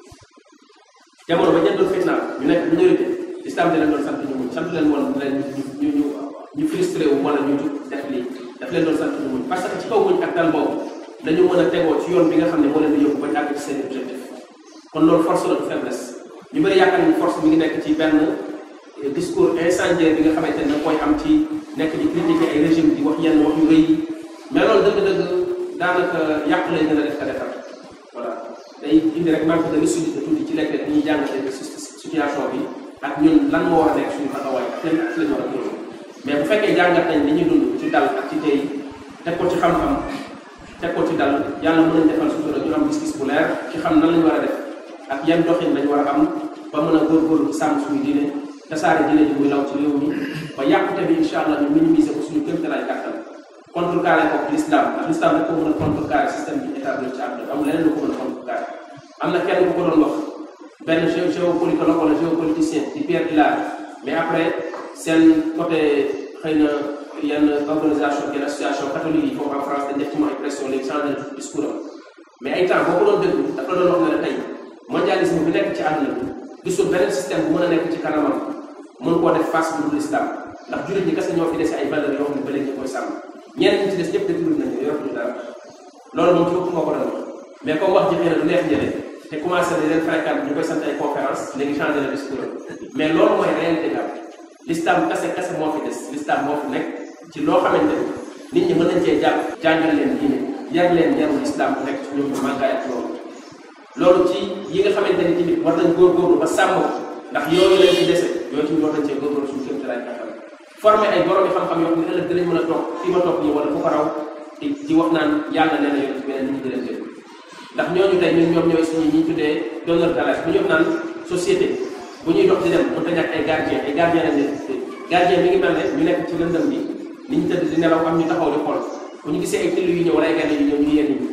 Speaker 1: jamono bañ leen doon fitnaal ñu nekk minorité l'islam di leen doon sant ñu muñ sant leen woon leen ñu ñu ñu frustré wu wala ñu jug def lii daf leen doon sant ñu muñ parce que ci kaw muñ ak dal boobu dañu mën a tegoo ci yoon bi nga xam ne moo leen di yóbbu bañ àgg ci seen objectif kon loolu force la du faiblesse ñu bëri yaakaar ni force mi ngi nekk ci benn discours incendiaire bi nga xamante ne koy am ci nekk di critiquer ay régime di wax yenn wax yu rëy yi mais loolu dëgg-dëgg daanaka yàq lay gën a def ka defar voilà day indi rek manque de lucidité tuuti ci lekk ñuy jàngatee situation bi ak ñun lan moo war a nekk suñu taxawaay ak yan ak lañu war a jël mais bu fekkee jàngat nañ li ñuy dund ci dal ak ci tey teg ko ci xam-xam teg ko ci dal yàlla mën nañ defal sutura ñu am gis-gis bu leer ci xam nan lañu war a def ak yan doxin lañu war a am ba mën a góorgóorlu ci sàmm suñu diine tasaare diine ji muy law ci réew mi ba yàqute bi incha allah ñu minimiser ko suñu kéem tolluwaay kàttan contrecarrer ko l'islam ndax l'islam rek ko mën a contrecarrer système bi établi ci àdduna amul leneen lu ko mën a contrecarrer am na kenn ku ko doon wax benn géopolitologue wala géopoliticien di Pierre Hillard mais après seen côté xëy na yenn organisation yenn association catholique yi foofu en France dañ def ci moom ay pression léegi changé na discours am mais ay temps boo ko doon déglu dafa doon wax ne la tey mondialisme bi nekk ci àdduna bi gisul beneen système bu mën a nekk ci kanamam mën koo def face bu dul islam ndax jullit ñi kese ñoo fi dese ay valeurs yoo xam ne ba léegi ñu koy sàmm ñeneen ñi ci des ñëpp détourné nañu yoratuñu dara loolu moom ci bopp moo ko doon wax mais comme wax ji xëy na du neex njëriñ te commencé di leen fréquente ñu koy sant ay conférence léegi changé na discours mais loolu mooy réalité bi am l'islam kese kese moo fi des l'islam moo fi nekk ci loo xamante ni nit ñi mën nañ cee jàpp jàngal leen diine yar leen yarul islam bu nekk ci ñoom ñu màngaay ak loolu loolu ci yi nga xamante ni tamit war nañ góorgóorlu ba sàmm ko ndax yooyu lañ ci dese yooyu tamit war nañ cee góorgóorlu suñu kéem tolluwaay xam formé ay borom yi xam-xam yoo xam ne ëllëg dinañ mën a toog fii ma toog nii wala fu ko raw di di wax naan yàlla nee na yoon ci beneen nit ñi di leen déglu ndax ñooñu tey ñun ñoom ñooy suñu ñi tuddee donneur d'alerte bu ñu wax naan société bu ñuy dox di dem mënut a ñàkk ay gardien ay gardien lañ leen tuddee gardien mi ngi mel ne ñu nekk ci lëndëm bi nit ñi tëdd di nelaw am ñu taxaw di xool bu ñu gisee ay till yu ñëw wala ay gaynde yu ñëw ñu yéen nit ñi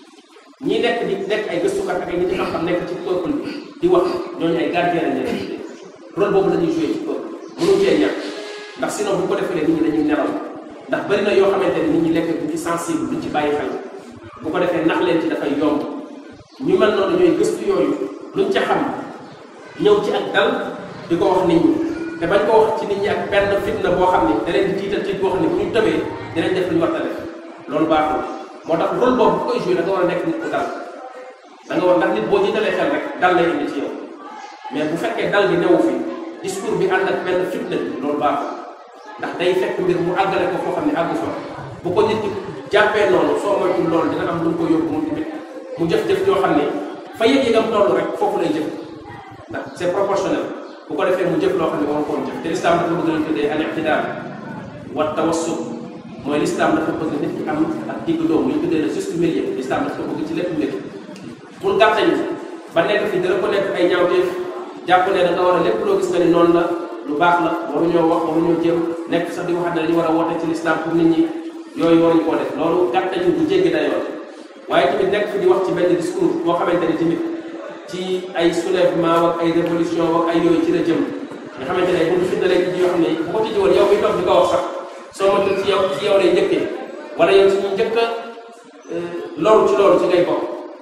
Speaker 1: ñii nekk di nekk ay gëstukat ak ay nit ñi xam-xam nekk ci peuple bi di wax ñooñu ay gardien lañ leen tuddee rôle boobu la ñuy joué ci peuple mënu cee ñàkk ndax sinon bu ko defee nit ñi dañuy nelaw ndax bari na yoo xamante ni nit ñi lekk duñ ci sensible duñ ci bàyyi xel bu ko defee nax leen ci dafay yomb ñu mel noonu ñooy gëstu yooyu luñ ca xam ñëw ci ak dal di ko wax nit ñi te bañ ko wax ci nit ñi ak benn fitna boo xam ne da leen di tiital tiit boo xam ne bu ñu tëbee dinañ def lu ñu war a def loolu baaxul moo tax rôle boobu bu koy joué da nga war a nekk nit ku dal da nga war ndax nit boo jiitalee xel rek dal lay indi ci yow mais bu fekkee dal gi newu fi discours bi ànd ak benn fitna bi loolu baaxul ndax day fekk mbir mu àggale ko foo xam ne àggu fa bu ko nit ki jàppee noonu soo moytul loolu dina am lu ko yóbbu moom tamit mu jëf-jëf yoo xam ne fa yëg-yëgam toll rek foofu lay jëf ndax c'est proportionnel bu ko defee mu jëf loo xam ne war ko woon jëf te l'islam dafa bëgg lañ tuddee al i'tidal wa tawassut mooy l'islam dafa bëgg nit ki am ak digg doomu ñu tuddee le juste milieu l'islam dafa bëgg ci lépp mbir pour gàttañu ba nekk fi dara ko nekk ay ñaawteef jàpp ne da nga war a lépp loo gis nga ni noonu la lu baax la waruñoo wax waruñoo jëm nekk sax di waxat ne dañu war a woote ci l'islam pour nit ñi yooyu waruñu koo def loolu gàttañu bu jéggi dayoo waaye tamit nekk fi di wax ci benn discours boo xamante ni tamit ci ay soulèvement ak ay révolution ak ay yooyu ci la jëm nga xamante ne bu ñu fi dalee ci yoo xam ne bu ko tijji woon yow mi toog di ko wax sax soo moytu ci yow ci yow lay njëkkee wala yow ci ñu njëkk a loolu ci loolu ci ngay bokk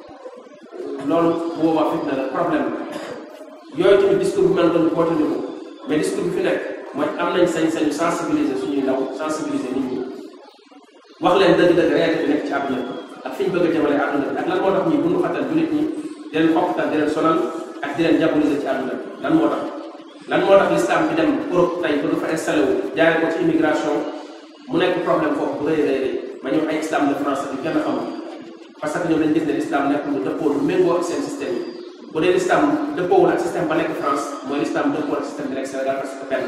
Speaker 1: loolu bu boobaa fitna la problème la yooyu tamit discours bu mel noonu boote ni ko mais discours bi fi nekk mooy am nañ sañ-sañu sensibiliser suñuy ndaw sensibiliser nit ñi wax leen dëgg-dëgg réalité bi nekk ci àdduna bi ak fi ñu bëgg a jëmale àdduna bi ak lan moo tax ñuy bundu xatal jullit ñi di leen xokkatal di leen sonal ak di leen diaboliser ci àdduna bi lan moo tax lan moo tax l'islam bi dem Europe tey bëgg fa installé wu jaaree ko ci immigration mu nekk problème foofu bu rëy rëy rëy ba ñëw ay islam de France bi kenn xamul parce que ñoom dañ gis ne l'islam nekk lu dëppoo lu méngoo ak seen système yi bu dee l'islam dëppoowul ak système ba nekk France mooy l'islam dëppoo ak système bi nekk Sénégal parce que benn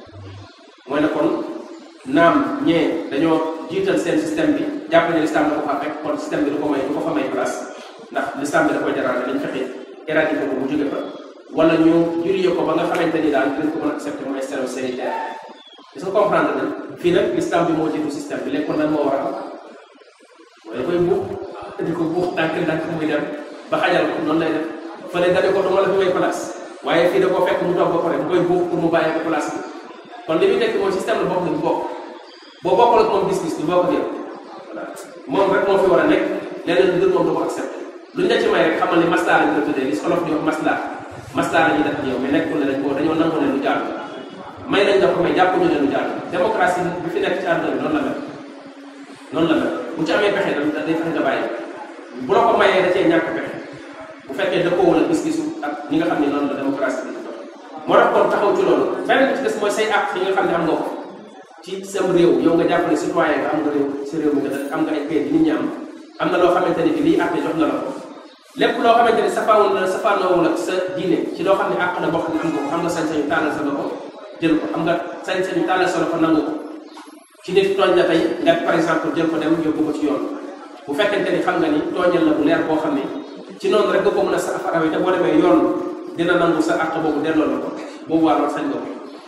Speaker 1: mooy ne kon naam ñee dañoo jiital seen système bi jàpp ne l'islam da ko fa fekk kon système bi du ko may du ko fa may place ndax l'islam bi da koy déranger dañ fexe éradiquer ko bu jóge fa wala ñu juriyee ko ba nga xamante ni daal dinañ ko mën a accepter mu installé sanitaire est-ce que comprendre na fii nag l'islam bi moo jiitu système bi léegi kon lan moo war a am mooy da koy buux di ko buux ndànk ndànk muy dem ba xajal ko noonu lay def fële dane ko duma la fi may place waaye fii da koo fekk mu toog ba pare mu koy buux pour mu bàyyi ko place bi kon li muy nekk mooy système la bokk nañu bokk boo bokkul ak moom gis-gis du bokk ak yow voilà moom rek moo fi war a nekk leneen lu dul moom du ko accepté luñ la ci may rek xamal ni maslaa lañ ko tuddee li olof di wax maslaa maslaa la ñuy def ak yow mais nekkul ne dañ ko dañoo nangu ne lu jaadu may nañ la ko mais jàppuñu ne lu jaadu démocratie bi fi nekk ci àdduna bi noonu la mel noonu la mel bu ci amee pexe da day fexe nga bàyyi bu la ko mayee da cee ñàkk pexe bu fekkee dëppoowul ak gis-gisu ak ñi nga xam ne noonu la démocratie bi moo tax kon taxaw ci loolu beneen bi ci des mooy say àq yi nga xam ne am nga ko ci sam réew yow nga jàpp ne citoyen nga am nga réew si réew mi nga dëkk am nga ay kayit yi nit ñi am am na loo xamante ne bi lii àq jox na la ko lépp loo xamante ne safaawul na safaanoowul ak sa diine ci loo xam ne àq la boo xam ne am nga ko am nga sañ-sañu tàllal sa loxo jël ko am nga sañ-sañu tàllal sa loxo nangu ko ci nit tooñ la tey nga par exemple jël ko dem yóbbu ko ci yoon bu fekkente ni xam nga ni tooñal la bu leer boo xam ne ci noonu rek nga ko mën a sa farawee te boo demee yoon dina nangu sa àq boobu delloo la ko boobu waa loolu sañ nga ko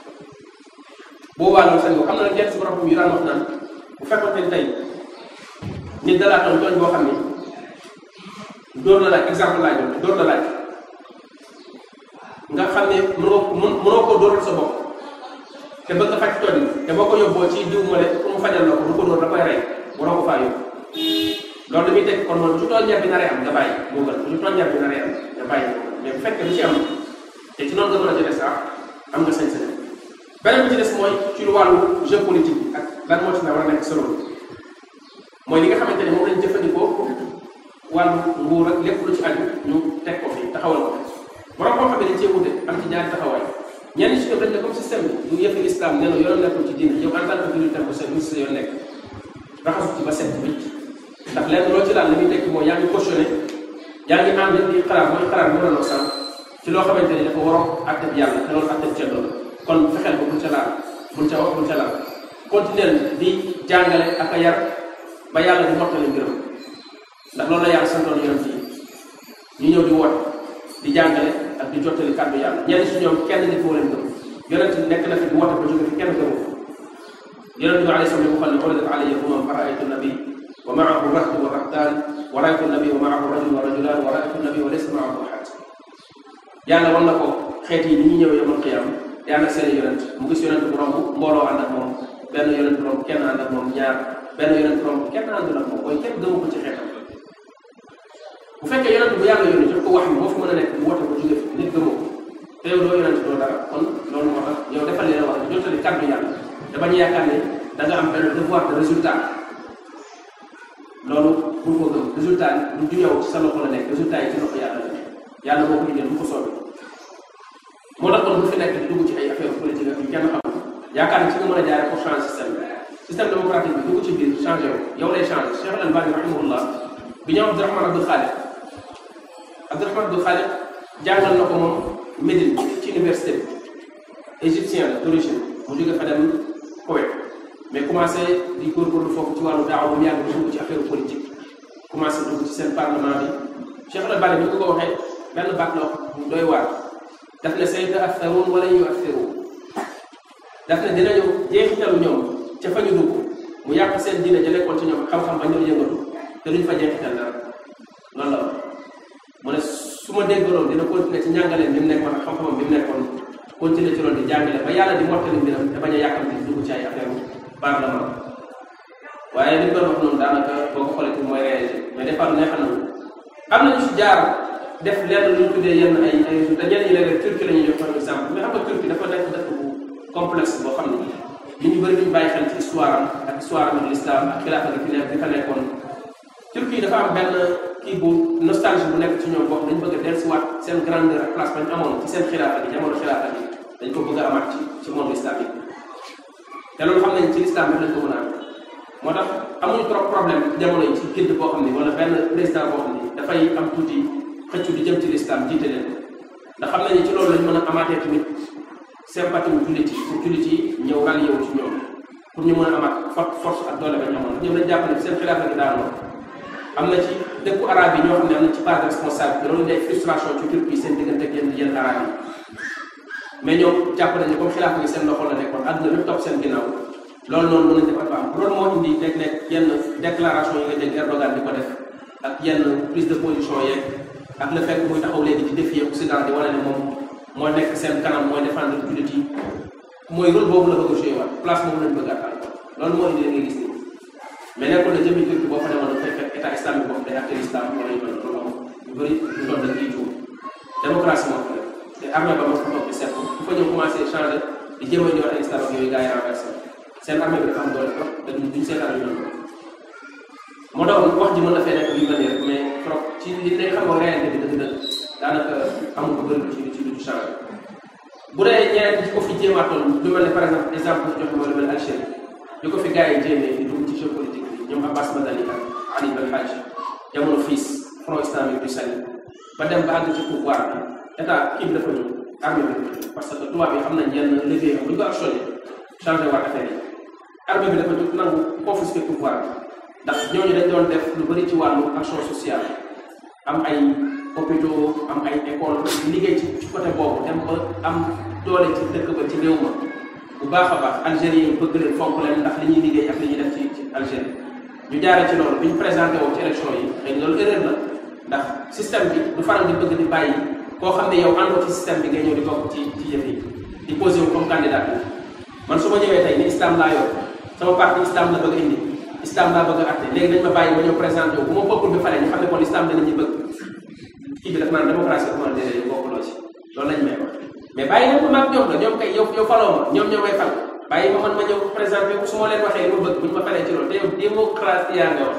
Speaker 1: boobu waa loolu sañ nga ko am na nag yenn si borom yu daan wax naan bu fekkoon ne tey nit dalaa tooñ tooñ boo xam ne dóor la laaj exemple laaj dóor la laaj nga xam ne mënoo mënoo koo dóoral sa bopp te bëgg nga faj tooñ te boo ko yóbboo ci diw ma pour mu fajal la ko du ko dóor da koy rey waroo ko faa yóbbu loolu dañuy teg kon moom su tooññeer bi naree am nga bàyyi moo gën su tooññeer bi naree am nga bàyyi mais bu fekkee lu ci am te ci noonu nga mën a jëlee sax am nga sañ-sañ beneen bi ci des mooy ci lu wàllu géopolitique bi ak lan moo ci na war a nekk solo mooy li nga xamante ne moom lañ jëfandikoo wàllu nguur ak lépp lu ci aju ñu teg ko fii taxawal ko borom koo xam ne dañ cee wute am ci ñaari taxawaay ñenn ci ñoom dañ ne comme système bi du yëfi islam nee na yoonam nekkul ci diine yow en tant que jullit bu sa sa yoon nekk raxasu ci ba set wicc ndax lenn loo ci laal li muy tekki mooy yaa ngi cautionné yaa ngi ànd di xalaat mooy xalaat bu doon sànq ci loo xamante ni dafa waroo àtte bi yàlla te loolu àtte bi ceddo la kon fexeel ko bul ca laal bul ca wax bul ca laal continuer di jàngale ak a yar ba yàlla di mottali mbiram ndax loolu la yàlla santoon yonent yi ñu ñëw di woote di jàngale ak di jottali kàddu yàlla ñenn si ñoom kenn nit moo leen gëm yonent nekk na fi di woote ba jóge fi kenn gëmu yonent bi alayhi salaam waxal ne uridat alayya umam fa raaytu nabi wa maahu rahtu wa rahtaan wa raaytu nabi wa maahu rajul wa rajulaan wa raaytu nabi wa laysa maahu ahad yàlla wan na ko xeet yi ni ñu ñëw yomal qiyaam di ànd ak seen yonent mu gis yonent bu romb mbooloo ànd ak moom benn yonent romb kenn ànd ak moom ñaar benn yonent romb kenn àndul ak moom mooy kenn gëmu ko ci xeetam bu fekkee yonent bu yàlla yónni jox ko wax moo fi mën a nekk bu woote ko jóge fi nit gëmoo ko te yow doo yonent doo dara kon loolu moo tax yow defal leen wax jottali kàddu yàlla te bañ a yaakaar ne da nga am benn devoir de résultat loolu pour ko gëm résultat yi du yow ci sa loxo la nekk résultat yi ci loxo yàlla la nekk yàlla moo ko indil bu ko soobee moo tax kon bu fi nekk di dugg ci ay affaire politique ak yu kenn xam yaakaar ne ci nga mën a jaare pour changer système bi système démocratique bi dugg ci biir changé wu yow lay changé Cheikh Al Albani rahimahullah bi ñëw Abdourahman Abdul Khaliq Abdourahman Abdul Khaliq jàngal na ko moom Médine ci université bi égyptien la d'origine mu jóge fa dem Koweït mais commencé di góorgóorlu foofu ci wàllu daaw ba mu yàgg dugg ci affaire politique commencé dugg ci seen parlement bi Cheikh Al Albani bi ñu ko ko waxee benn baat la wax bu doy waar daf ne say ta'atharuun wala yu'athiruun daf ne dinañu jeexitalu ñoom ca fa ñu dugg mu yàq seen diine ja nekkoon ci ñoom xam-xam ba ñëw yëngatu te duñ fa jeexital dara loolu la mu ne su ma déggaloon dina continuer ci njàngaleen bi mu nekkoon ak xam-xamam bi mu nekkoon continuer ci loolu di jàngale ba yàlla di mottali mbiram te bañ a yàkkamti dugg ci ay affaire parlement waaye li ñu doon wax noonu daanaka boo ko xoolee mooy réagir mais des fois neexal na am nañu si jaar def lenn lu ñu tuddee yenn ay ay résultats ñenn ñi léeg-léeg Turquie la ñuy jox par exemple mais xam nga Turquie dafa nekk dëkk bu complexe boo xam ne nit ñu bëri duñu bàyyi xel ci histoire am ak histoire am ak l'islam ak xilaafa gi fi nekk di fa nekkoon Turquie dafa am benn kii bu nostalgie bu nekk ci ñoom boo xam dañu bëgg a dellusiwaat seen grandeur ak place bañ amoon ci seen xilaafa gi jamono xilaafa gi dañ ko bëgg a amaat ci ci monde islamique te loolu xam nañ ci l'islam bi lañ ko mën a am moo tax amuñu trop problème ci jamono yi ci gidd boo xam ne wala benn président boo xam ne dafay am tuuti xëccu di jëm ci l'islam jiite leen ndax xam nañu ci loolu lañ mën a amaatee tamit sympathie wu jullit yi pour jullit yi ñëw rallié wu ci ñoom pour ñu mën a amaat force ak doole bañ amoon ñoom dañ jàpp ne seen xilaafa gi daanoo am na ci dëkku arab yi ñoo xam ne am na ci part de responsabilité loolu day frustration ci Turquie seen diggante ak yenn yenn arab yi mais ñoom jàpp nañu comme xilaafa gi seen loxo la nekkoon àdduna bépp topp seen ginnaaw loolu noonu mën nañ def am loolu moo indi léeg-léeg yenn déclaration yi nga dégg Erdogan di ko def ak yenn prise de position yeeg ak le fait muy taxaw léegi di défier Occident di wane ne moom moo nekk seen kanam mooy défendre jullit yi mooy rôle boobu la bëgg a joué waat place boobu lañ bëgg a àttal loolu moo indi la ngay gis nii mais nekkul ne jëmmi Turquie boo fa demoon dafay fekk état islamique boobu day acté l'islam wala yu mel loolu amul ñu bëri ñu doon dañ ciy juum démocratie moo fa nekk te armée ba moo fa toog di seetlu bu fa ñëw commencé changé di jéem a ñëwaat ay islam ak yooyu gars yi renversé seen armée bi dafa am doole trop te duñ seetaan yu mel moo tax wax ji mën na fee nekk yu mel nii rek mais trop ci li lay xam nga réalité bi dëgg-dëgg daanaka amul ko bëri ci ci lu changé bu dee ñeneen ci ko fi jéemaatoon lu mel ne par exemple exemple joxe mooy lu mel Algérie li ko fi gars yi jéemee di dugg ci géopolitique bi ñoom Abbas Madani ak Ali Belhadj jamono fiis front islamique du Sahel ba dem ba àgg ci pouvoir bi état kii bi dafa ñëw armée bi parce que tubaab yi xam nañ yenn levier bu ñu ko actionné changé waat affaire yi armée bi dafa jóg nangu confisquer pouvoir bi ndax ñooñu dañ doon def lu bëri ci wàllu action sociale am ay hôpitaux am ay école liggéey ci ci côté boobu dem ba am doole ci dëkk ba ci réew ma bu baax a baax algériens yi bëgg leen fonk leen ndax li ñuy liggéey ak li ñuy def ci ci Algérie ñu jaaree ci loolu bi ñu présenté woo ci élection yi xëy na loolu erreur la ndax système bi du faral di bëgg di bàyyi koo xam ne yow àndoo ci système bi ngay ñëw di bokk ci ci yëf yi di posé wu comme candidat bi man su ma ñëwee tey ni islam laa yor sama parti islam la bëgg indi islam laa bëgg a atte léegi dañ ma bàyyi ma ñëw présenté wu bu ma bokkul bi fale ñu xam ne kon islam danañu bëgg kii bi daf naan démocratie dafa mën a déedéet bokkuloo ci loolu lañ may wax mais bàyyi nañ ko maag ñoom la ñoom kay yow yow faloo ma ñoom ñoo may fal bàyyi ma man ma ñëw présenté wu su ma leen waxee li ma bëgg bu ñu ma falee ci loolu te yow démocratie yaa nga wax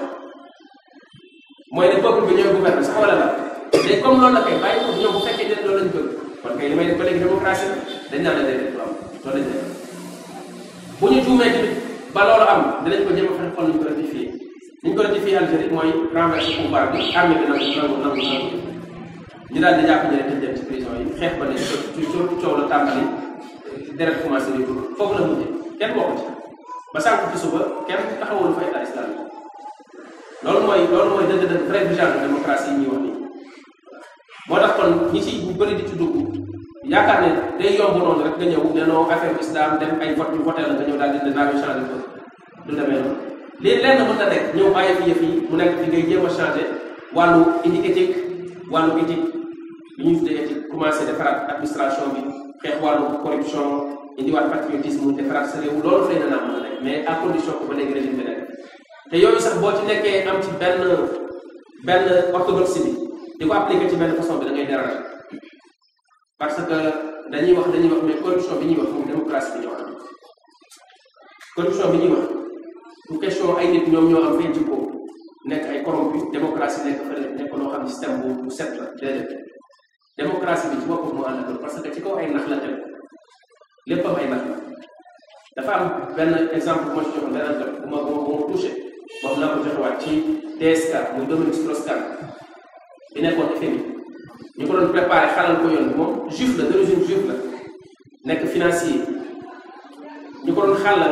Speaker 1: mooy ne peuple bi ñooy gouverner sax wala la léegi comme loolu la kay bàyyi ko ñoom bu fekkee den loolu lañ bëgg kon kay li may def ba léegi démocratie dañ naan la déedéet du am loolu lañ def bu ñu juumee tamit ba loolu am dinañ ko jéem a fexe xool ñu ko rectifier ni ñu ko rectifier Algérie mooy renverser pouvoir bi armée bi nangu nangu nangu nangu ñu daal di jàpp ñu ne tëj dem ci prison yi xeex ba ne ci coow la tàmbali deret commencé di dugg foofu la mujjee kenn waxu ci ba sànq ci suba kenn taxawul fa état islamique loolu mooy loolu mooy dëgg-dëgg vrai vision de démocratie yi ñuy wax nii moo tax kon ñi ci ñu bëri di ci dugg yaakaar ne day yomb noonu rek nga ñëw ne non affaire islam dem ay vote ñu voté la nga ñëw daal di ne naa ñu changé ko du demee noonu lii lenn mën na nekk ñëw bàyyi fi yëf yi mu nekk fi ngay jéem a changé wàllu indi éthique wàllu éthique li ñuy tuddee éthique commencé defaraat administration bi xeex wàllu corruption indiwaat patriotisme defaraat sa réew loolu fay na naa mën a nekk mais à condition que ba léegi régime bi nekk te yooyu sax boo ci nekkee am ci benn benn orthodoxie bi di ko appliqué ci benn façon bi da ngay déranger parce que dañuy wax dañuy wax mais corruption bi ñuy wax moom démocratie bi ñoo am corruption bi ñuy wax bu question ay nit ñoom ñoo am fay jikko nekk ay corrompu démocratie nekk fële nekk loo xam ne système bu bu set la déedéet démocratie bi ci boppam moo ànd ak parce que ci kaw ay nax la tegu lépp am ay nax la dafa am benn exemple bu ma ci joxoon beneen jot bu ma bu ma bu ma touché wax naa ko joxewaat ci DSK muy Dominique Strauss-Kahn bi nekkoon FMI ñu ko doon préparé xalal ko yoon bi moom juif la d'origine juif la nekk financier ñu ko doon xàllal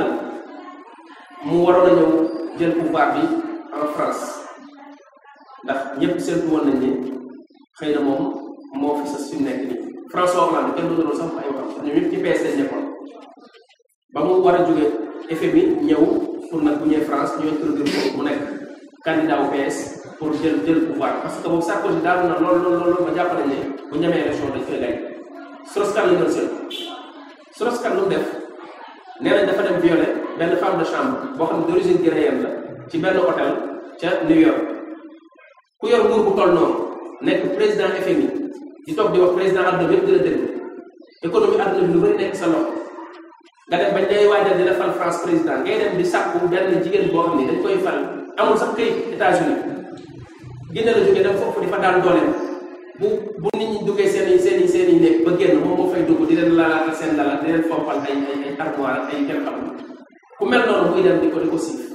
Speaker 1: mu waroon a ñëw jël pouvoir bi en France ndax ñëpp seetlu woon nañ ne xëy na moom moo fi sa su nekk nii François Hollande kenn du doon sax ay waxam ñu ñëpp ci PS lañ nekkoon ba mu war a jóge FMI ñëw pour nag bu ñëwee France ñu introduire ko mu nekk candidat au PS pour jël jël pouvoir parce que boobu Sarkozy daal na loolu loolu loolu ma jàpp nañ ne bu ñamee élection dañ koy gañ Strauss-Kahn lañ doon seet Strauss-Kahn lu mu def nee nañ dafa dem violer benn femme de chambre boo xam ne d'origine guinéenne la ci benn hôtel ca New York ku yor nguur bu toll noonu nekk président FMI di toog di wax président àdduna bi yëpp di la déglu économie àdduna bi lu bëri nekk sa loxo nga dem bañ day waajal dina fal France président ngay dem di sàkku benn jigéen boo xam ne dañ koy fal amul sax këyit États-Unis Guinée la jógee dem foofu di fa daan dooleem bu bu nit ñi duggee seen i seen i seen i néeg ba génn moom moo fay dugg di leen lalaatal seen lalal di leen fompal ay ay ay armoire ak ay kenn xamul ku mel noonu muy dem di ko di ko siif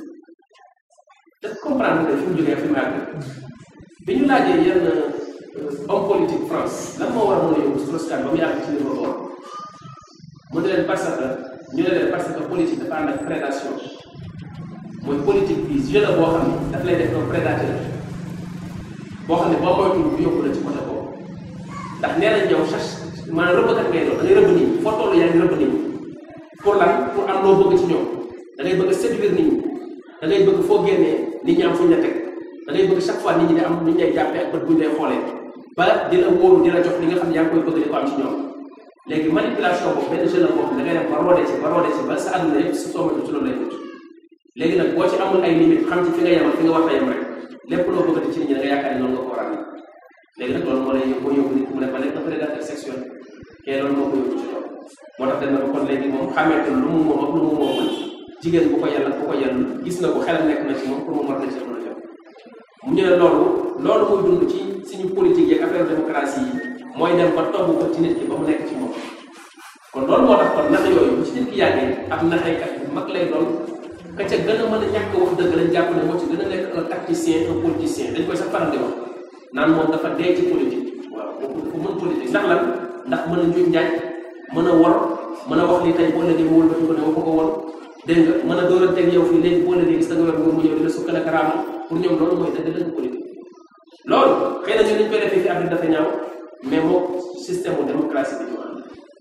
Speaker 1: te comprendre que fi mu jógee fi mu àgg bi ñu laajee yenn homme politique France lan moo war a mën a yóbbu Strauss-Kahn ba mu yàgg ci niveau boobu mu ne leen parce que ñu ne leen parce que politique dafa ànd ak prédation mooy politique bi jeu la boo xam ne daf lay def un prédateur boo xam ne boo moytuwul bu yóbbu la ci côté boobu ndax nee nañ yow chasse maanaam rëbbkat ngay doon da ngay rëbb nit ñi foo toll yaa ngi rëbb nit ñi pour lan pour am loo bëgg ci ñoom da ngay bëgg a séduire nit ñi da ngay bëgg foo génnee nit ñi am fuñ la teg da ngay bëgg chaque fois nit ñi di am nit ñay jàppee ak bët buñ lay xoolee ba di la wóoru di la jox li nga xam ne yaa ngi koy bëgg di ko am ci ñoom léegi manipulation boobu benn jeu la boo xam ne da ngay dem ba roode ci ba roode ci ba sa àdduna yëpp su soo ci loolu lay mucc léegi nag boo ci amul ay limite xam ci fi nga yemal fi nga war a yem rek lépp loo bëggati ci nit ñi da nga yaakaar ne noonu nga ko war a amee léegi nag loolu moo lay yóbbu yóbbu nit mu ne ba nekk un prédateur sexuel kee loolu moo ko yóbbu ci loolu moo tax dañ na ko kon léegi moom xàmmeetul lu mu moom ak lu mu moomul jigéen bu ko yàlla bu ko yàlla gis na ko xelam nekk na ci moom pour moom war na ci mën a jot mu ñu ne loolu loolu muy dund ci suñu politique yeeg affaire démocratie yi mooy dem ba togg ko ci nit ki ba mu nekk ci moom kon loolu moo tax kon nax yooyu bu ci nit ki yàggee ab naxeekat bu mag lay doon ka ca gën a mën a ñàkk wax dëgg lañ jàpp ne moo ci gën a nekk un tacticien un politicien dañ koy sax faral di wax naan moom dafa dee ci politique waaw kooku dafa mën politique ndax lan ndax mën a njuuj njaaj mën a wor mën a wax li tey boo léegi mu wëlbati ko ne waxu ko wor dégg nga mën a dóoranteeg yow fii léegi boo léegi gis da nga yor nguur mu ñëw di la sukkal ak raamal pour ñoom loolu mooy dëgg dëgg politique loolu xëy na ñu liñ koy defee fi Afrique dafa ñaaw mais moom système mu démocratie bi ñu am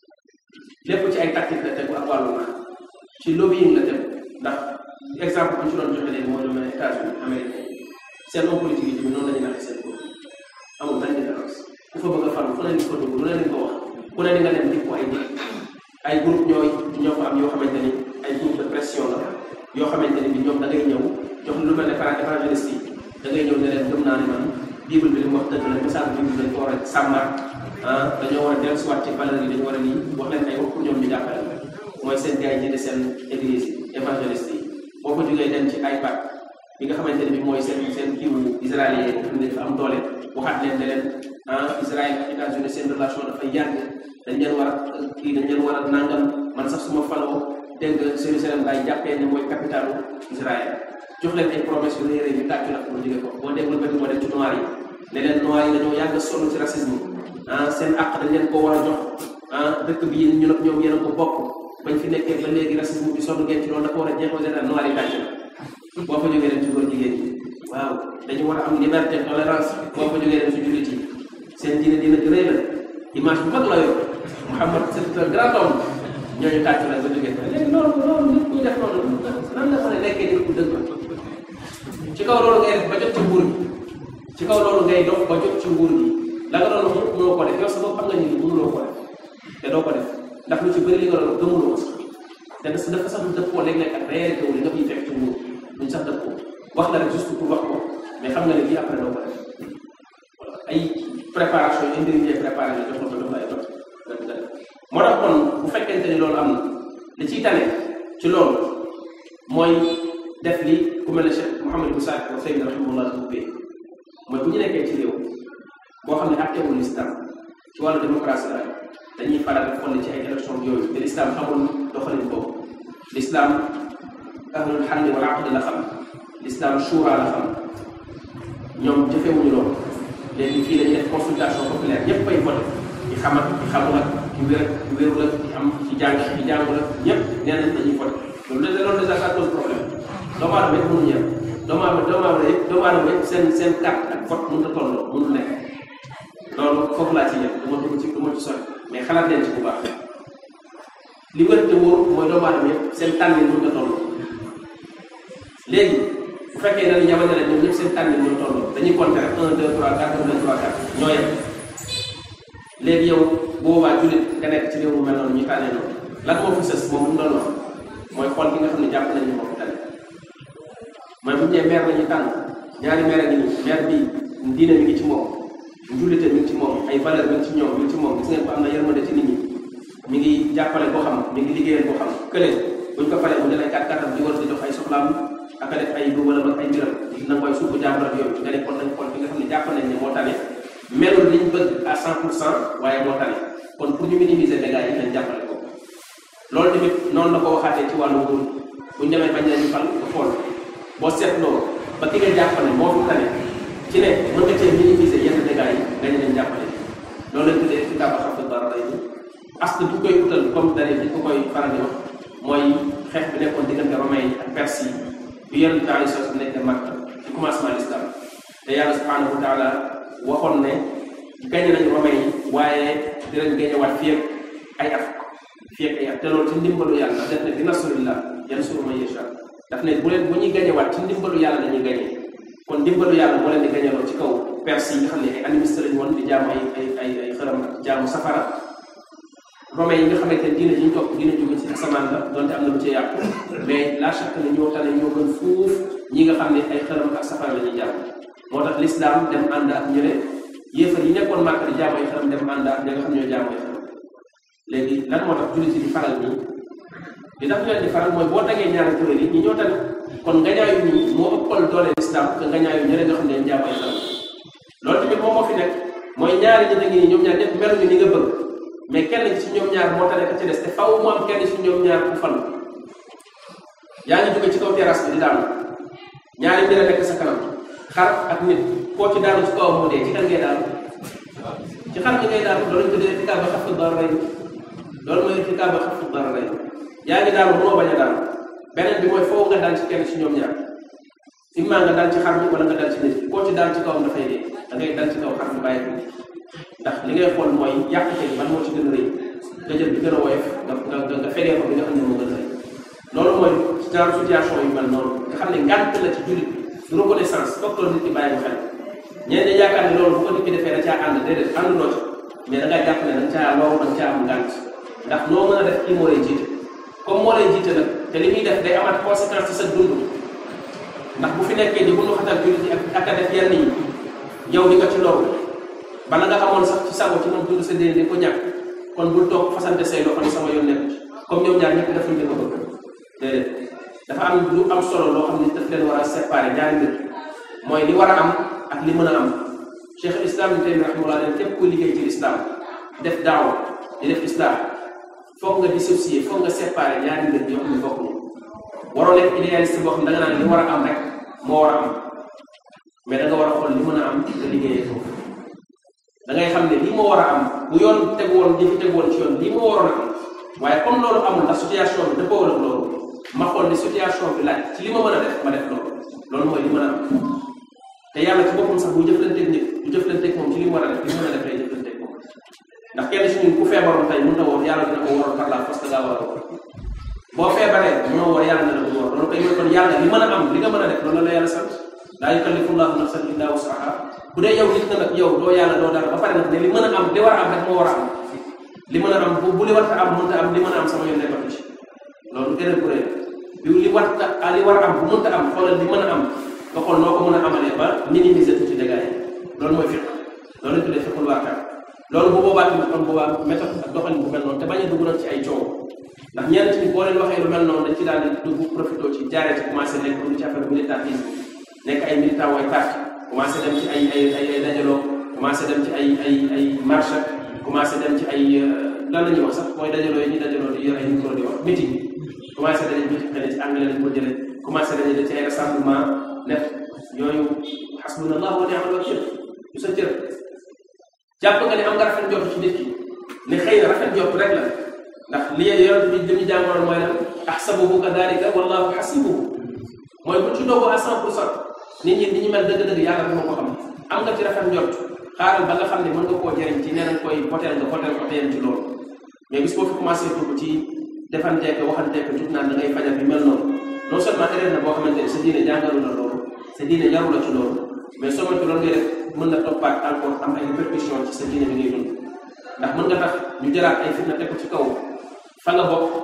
Speaker 1: lépp ci ay tactique la tegu ak wàllu na ci lobbying la tegu ndax exemple bu ñu ci doon joxe léegi mooy lu mel ne États-Unis américain seen homme politique yi tamit noonu la ñuy naxee seen bopp amul benn différence ku fa bëgg a faru fu ne ni ko dugg lu ne ni ko wax ku ne ni nga dem di ko ay nit ay groupe ñooy ñoo fa am yoo xamante ni ay groupe de pression la yoo xamante ni bi ñoom da ngay ñëw jox lu mel ne parent évangéliste yi da ngay ñëw ne leen gëm naa ne man bible bi li mu wax dëgg la message bible dañ ko war a sàmmat ah dañoo war a dellusiwaat ci valeur yi dañu war a lii wax leen ay wax pour ñoom ñu jàppale la mooy seen gars yi jënd seen église yi évangéliste yi boo ko jógee dem ci iPad bi nga xamante ne bi mooy seen seen kiiwu israélien yi nga xam ne dafa am doole waxaat leen ne leen ah Israël ak États-Unis seen relation dafay yàgg dañ leen war a kii dañ leen war a nangam man sax suma faloo dégg nga Jérusalem laay jàppee ne mooy capitalu Israël jox leen ay promesse yu rëy rëy ñu tàccu la pour jóge ko boo déglu ba moo dem ci noir yi ne leen noir yi dañoo yàgg sonn ci racisme ah seen àq dañ leen ko war a jox ah dëkk bi yéen ñu nag ñoom yéen a ko bokk bañ fi nekkee ba léegi racisme bi sonn ngeen ci loolu dafa war a jeexoo général noir yi tàcc la boo fa jógee dem ci góor jigéen ñi waaw dañu war a am liberté tolérance boo fa jógee dem ci jullit yi seen diine dina di rëy la image bu mag la yor Mouhamad c'est un grand homme ñooñu tàcc la ba jógee fa léegi loolu loolu nit ñuy def noonu nan la mën a nekkee nit ku dëgg ci kaw loolu ngay def ba jot ci nguur gi ci kaw loolu ngay dox ba jot ci nguur gi la nga doon wax mënoo ko def yow sa bopp xam nga ni mënuloo ko def te doo ko def ndax lu ci bëri li nga doon gëmuloo sax te dafa sax dëppoo léeg-léeg ak réalité wu li nga fiy fekk ci nguur duñ sax dëppoo wax la rek juste pour wax ko mais xam nga ne bii après doo ko def ay préparation yi indi ngay préparé la jox la ko jox la ay dox nga nga def moo tax kon bu fekkente ni loolu am na li ciy tane ci loolu mooy def li ku mel ne Cheikh Mouhamadou Moussa Ko Seydina rahimahullah ubbee mooy bu ñu nekkee ci réew boo xam ne attewul lislam ci wàllu démocratie la dañuy faral di xool ci ay élection yooyu te l'islam xamul doxalin boobu l'islam ahlul xalli wal aqdi la xam l'islam shura la xam ñoom jëfewuñu loolu léegi fii dañuy def consultation populaire ñëpp ay voté ci xam ak ci xamul ak ci wér ci wéru la ci am ci jàng ci jàngu la ñëpp nee nañ dañuy voté loolu de loolu déjà ça pose problème doomu aadama yëpp mënuñu yem doomu aadama doomu aadama yëpp doomu aadama yëpp seen seen carte ak vote mënut a tolloo mënul nekk loolu foofu laa ci yem du ma dugg ci du ma ci sori mais xalaat leen ci bu baax li wér te wóor mooy doomu aadama yëpp seen tànnin mënut a tolloo léegi bu fekkee ne ni jamono la ñoom ñëpp seen tànnin ñoo tolloo dañuy compter rek 1 2 3 4 1 2 3 4 ñoo yem léegi yow boobaa jullit nga nekk ci réew mu mel noonu ñu tànnee noonu lan moo fi sës moom mu doon wax mooy xool ki nga xam ne jàpp nañu moom tane mooy bu ñu nee maire la ñuy tànn ñaari maire ngi nii maire bi diine mi ngi ci moom njullite mi ngi ci moom ay valeur mi ngi ci ñoom mi ngi ci moom gis ngeen ko am na yërmande ci nit ñi mi ngi jàppale boo xam mi ngi liggéeyal boo xam kële buñ ko falee mu ne lay kat katam di war di jox ay soxlaam ak a def ay lu wala ay mbiram na koy suufu jàmbur ak yooyu nga ne kon nañ xool bi nga xam ne jàpp nañ ne moo tane melul liñ bëgg à cent pour cent waaye moo tane kon pour ñu minimiser dégâts yi nañ jàppale ko loolu tamit noonu la ko waxaatee ci wàllu nguur buñ demee bañ nañu fal nga xool boo seetloo ba ki nga jàpp ne moo fi tane ci ne mën nga cee minimiser yenn dégâts yi nga ñu leen jàppale loolu lañ tuddee ci kàbb xam dara lay askan bu koy utal comme dara di ko koy faral di wax mooy xeex bi nekkoon diggante romain yi ak perse yi bi yenn temps yi sos nekk Makka ci commencement l'islam te yàlla subhanahu wa taala waxoon ne gañe nañu romain yi waaye dinañ gañewaat fii ak ay at fii ak ay at te loolu ci ndimbalu yàlla def ne bi nasrillah yansuru man yasha daf ne bu leen bu ñuy gañewaat ci ndimbalu yàlla dañuy gañe kon ndimbalu yàlla moo leen di gañeloo ci kaw perse yi nga xam ne ay animiste lañu woon di jaamu ay ay ay ay xëram ak jaamu safara romain yi nga xamante ne diina ji ñu topp diina jóge ci asamaan la donte am na lu ci yàqu mais la chaque ne ñoo tane ñoo gën fuuf ñi nga xam ne ay xëram ak safara la ñuy jàmm moo tax l'islam dem ànd ak ñële yéefar yi nekkoon màkk di jaamu ay xëram dem ànd ak ñi nga xam ñoo jaamu ay xëram léegi lan moo tax jullit yi di faral nii li tax ñu leen di faral mooy boo dagee ñaari kuréel yi ñi ñoo tane kon ngañaayu ñi moo ëppal doole l'islam que ngañaayu ñële nga xam ne jaamu ay xëram loolu tamit moom moo fi nekk mooy ñaari ñi ngi nii ñoom ñaar ñëpp meluñu ni nga bëgg mais kenn ci ñoom ñaar moo tane ka ci des te faw mu am kenn ci ñoom ñaar ku fal yaa ngi jóge ci kaw terrasse bi di daanu ñaari mbir a nekk sa kanam xar ak nit koo ci daanu ci kawam mu dee ci kan ngay daanu ci xar bi ngay daanu loolu ñu tuddee irtikaab ba xafu dararayn loolu mooy irtikaab ba xafu dararayn yaa ngi daanu mënoo bañ a daanu beneen bi mooy foo nga dal ci kenn ci ñoom ñaar imma nga dal ci xar bi wala nga dal ci nit koo ci dal ci kawam dafay dee da ngay dal ci kaw xar bi bàyyi ko ndax li ngay xool mooy yàqute ban moo ci gën a rëy nga jël bi gën a woyof nga nga nga fegee ko bi nga xam ne moo gën a rëy loolu mooy genre situation yu mel noonu nga xam ne ngànt la ci jullit du reconnaissance docteur nit ki bàyyi ko xel ñenn ñi yaakaar ne loolu bu ko nit ki defee da caa ànd déedéet ànduloo ci mais da ngaa jàpp ne da nga caa loolu da nga caa am ngànt ndax noo mën a def kii moo lay jiite comme moo lay jiite nag te li muy def day amaat conséquence ci sa dund ndax bu fi nekkee di bundu xatal jullit yi ak a def yenn yi yow di ko ci loolu bala nga amoon sax ci sago ci moom dund sa déen di ko ñàkk kon bul toog fasante say loxo ni sama yoon nekk ci comme ñoom ñaar ñëpp defuñ li ko bëgg déedéet dafa am lu am solo loo xam ne daf leen war a séparer ñaari mbir mooy li war a am ak li mën a am cheikh islam ni taymi rahimahullah leen képp kuy liggéey ci l'islam def daawa di def islam foog nga dissocier foog nga séparer ñaari mbir yoo xam ne bokk ñu waroo nekk idéaliste boo xam ne da nga naan li war a am rek moo war a am mais da nga war a xool li mën a am nga liggéeyee foofu da ngay xam ne lii moo war a am bu yoon teg woon jëfi teg woon ci yoon lii moo waroon a am waaye comme loolu amul ndax situation bi dëppoo ak loolu ma xool ne situation bi laaj ci li ma mën a def ma def loolu loolu mooy li mën a am te yàlla ci boppam sax bu jëflanteeg nit du jëflanteeg moom ci li mu war a def li mën a def lay jëflanteeg moom ndax kenn si ñun ku feebaroon tey mën na woon yàlla dina ko waroon par la force da ngaa war a woor boo feebaree mënoo woor yàlla dina ko woor loolu koy mooy kon yàlla li mën a am li nga mën a def loolu la yàlla sant laa yukallifu llahu nafsan illa wusaha bu dee yow nit nga nag yow doo yàlla doo dara ba pare nag ne li mën a am li war a am rek moo war a am li mën a am bu bu li war a am mënta am li mën a am sama yoon nekkatu ci loolu erreur bu rëy bi li war a li war a am bu mënta am xoolal li mën a am nga xool noo ko mën a amalee ba minimiser tuuti dégâts yi loolu mooy fiq loolu lañ tuddee fiqul waaqi loolu bu boobaa tamit kon boobaa méthode ak doxalin bu mel noonu te bañ a dugg nag ci ay coow ndax ñenn ci boo leen waxee lu mel noonu dañ ci daal di dugg profité ci jaaree ci commencé nekk dugg ci affaire militantisme nekk ay militant way parti commencé dem ci ay ay ay ay dajaloo commencé dem ci ay ay ay marche commencé dem ci ay lan la ñuy wax sax mooy dajaloo yi ñuy dajaloo di yor ay micro di wax meeting commencé dañuy meeting xëy na ci anglais lañ ko jëlee commencé dañuy ci ay rassemblement def yooyu xasbunallah wa ni'mal wakil du sa cër jàpp nga ne am nga rafet njort ci nit ki ne xëy na rafet njort rek la ndax li yonent bi li ñu jàngoroon mooy lan ahsabuhu kadalika wallahu hasibuhu mooy bu ci doogoo à cent pour cent nit ñi ni ñu mel dëgg-dëgg yàlla dama ko xam am nga ci rafet njort xaaral ba nga xam ne mën nga koo jëriñ ci nee nañ koy hôtel nga hôtel ko yem ci loolu mais bis boo fi commencé dugg ci defanteek waxanteek jug naan da ngay fajal bi mel noonu non seulement erreur na boo xamante ne sa diine jàngalu la loolu sa diine yaru la ci loolu mais soo moytu loolu ngay def mën na toppaat encore am ay répercussion ci sa diine bi ngay dund ndax mën nga tax ñu jëlaat ay fitna teg ko ci kaw fa nga bokk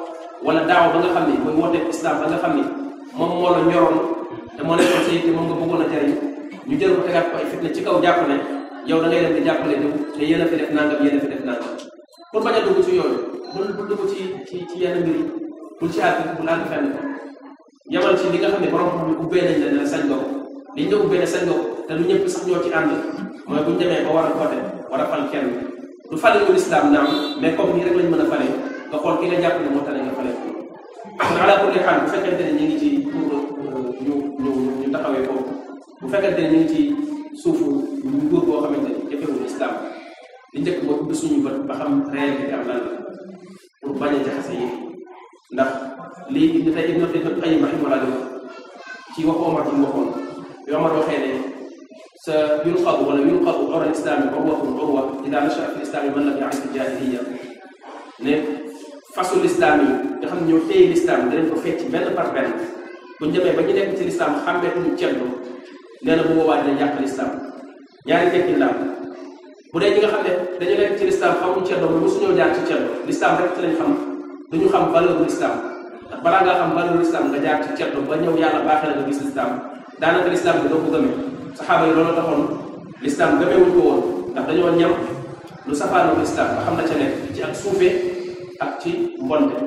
Speaker 1: wala daaw ba nga xam ni mooy wooteeb islam ba nga xam ni moom moo la ñoroon te moo nekkoon sa yitte moom nga bëggoon a jariñ ñu jël ko tegaat ko ay fitna ci kaw jàpp ne yow da ngay dem di jàppale diw te yéen a fi def nangam yéen a fi def nangam pour bañ a dugg ci yooyu bul bul dugg ci ci ci yenn mbir yi bul ci àgg bul àgg fenn yamal ci li nga xam ne borom xam ne ubbee nañ la ne sañ nga ko liñ la ubbee ne sañ nga ko te lu ñëpp sax ñoo ci ànd mooy buñ demee ba war a voté war a fal kenn du fale ñu lislaam naam mais comme nii rek lañ mën a fale nga xool ki nga jàpp ne moo tane nga fale ko kon ala kulli xaal bu fekkente ne ñu ngi ci pour ñu ñu ñu taxawee foofu bu fekkente ne ñu ngi ci suufu nguur boo xamante ni jëfewul islam li njëkk mooy ubbi suñu bët ba xam réalité am lan la pour bañ a jaxase yi ndax lii ibn tey ibn ibn qayyim rahimahullah di wax ci wax Omar ci mu waxoon bi Omar waxee ne sa yulqadu wala yulqadu ora islami urwatun urwa ida nasha fi islami man lam yaarif jahiliya ne fasul islam yi nga xam ne ñoo téye l'islam danañ ko fecc benn par benn buñ demee ba ñu nekk ci l'islam xàmmeetuñu ceddo nee na bu boobaa dina yàq l'islam ñaari tekki la bu dee ñi nga xam ne dañu nekk ci l'islam xamuñ ceddo mu mosuñoo jaar ci ceddo l'islam rek ci lañ xam duñu xam valeur l'islam ndax balaa ngaa xam valeur l'islam nga jaar ci ceddo ba ñëw yàlla baaxee la nga gis l'islam daanaka l'islam bi doo ko gëmee saxaaba yi loolu taxoon l'islam gëmeewuñ ko woon ndax dañoo ñam lu safaanoo l'islam nga xam na ca nekk ci ak suufee ak ci mbonte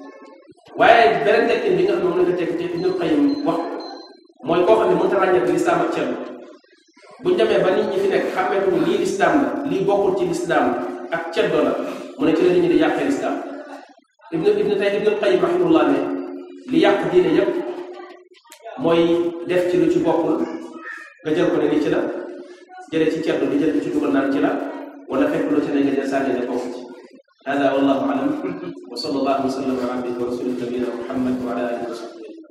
Speaker 1: waaye beneen tekkin bi nga xam ne moom la nga tekk te Ibnul Qayyim wax mooy koo xam ne mënta ràññeek l'islam ak ceddo buñ demee ba nit ñi fi nekk xàmmeetuñu lii l'islam la lii bokkul ci l'islam ak ceddo la mu ne ci la nit ñi di yàqee l'islam ibnu ibnu tey ibnul qayyim rahimahullah ne li yàq diine yépp mooy def ci lu ci bokkul nga jël ko ne ni ci la jëlee ci ceddo di jël ci dugal naan ci la wala fekk lu ci ne nga jël sànni ne bokk ci hada wallahu alam wa sallallahu wa sallam ala abdihi wa rasulih nabiyina muhammad wa ala alihi wa sahbihi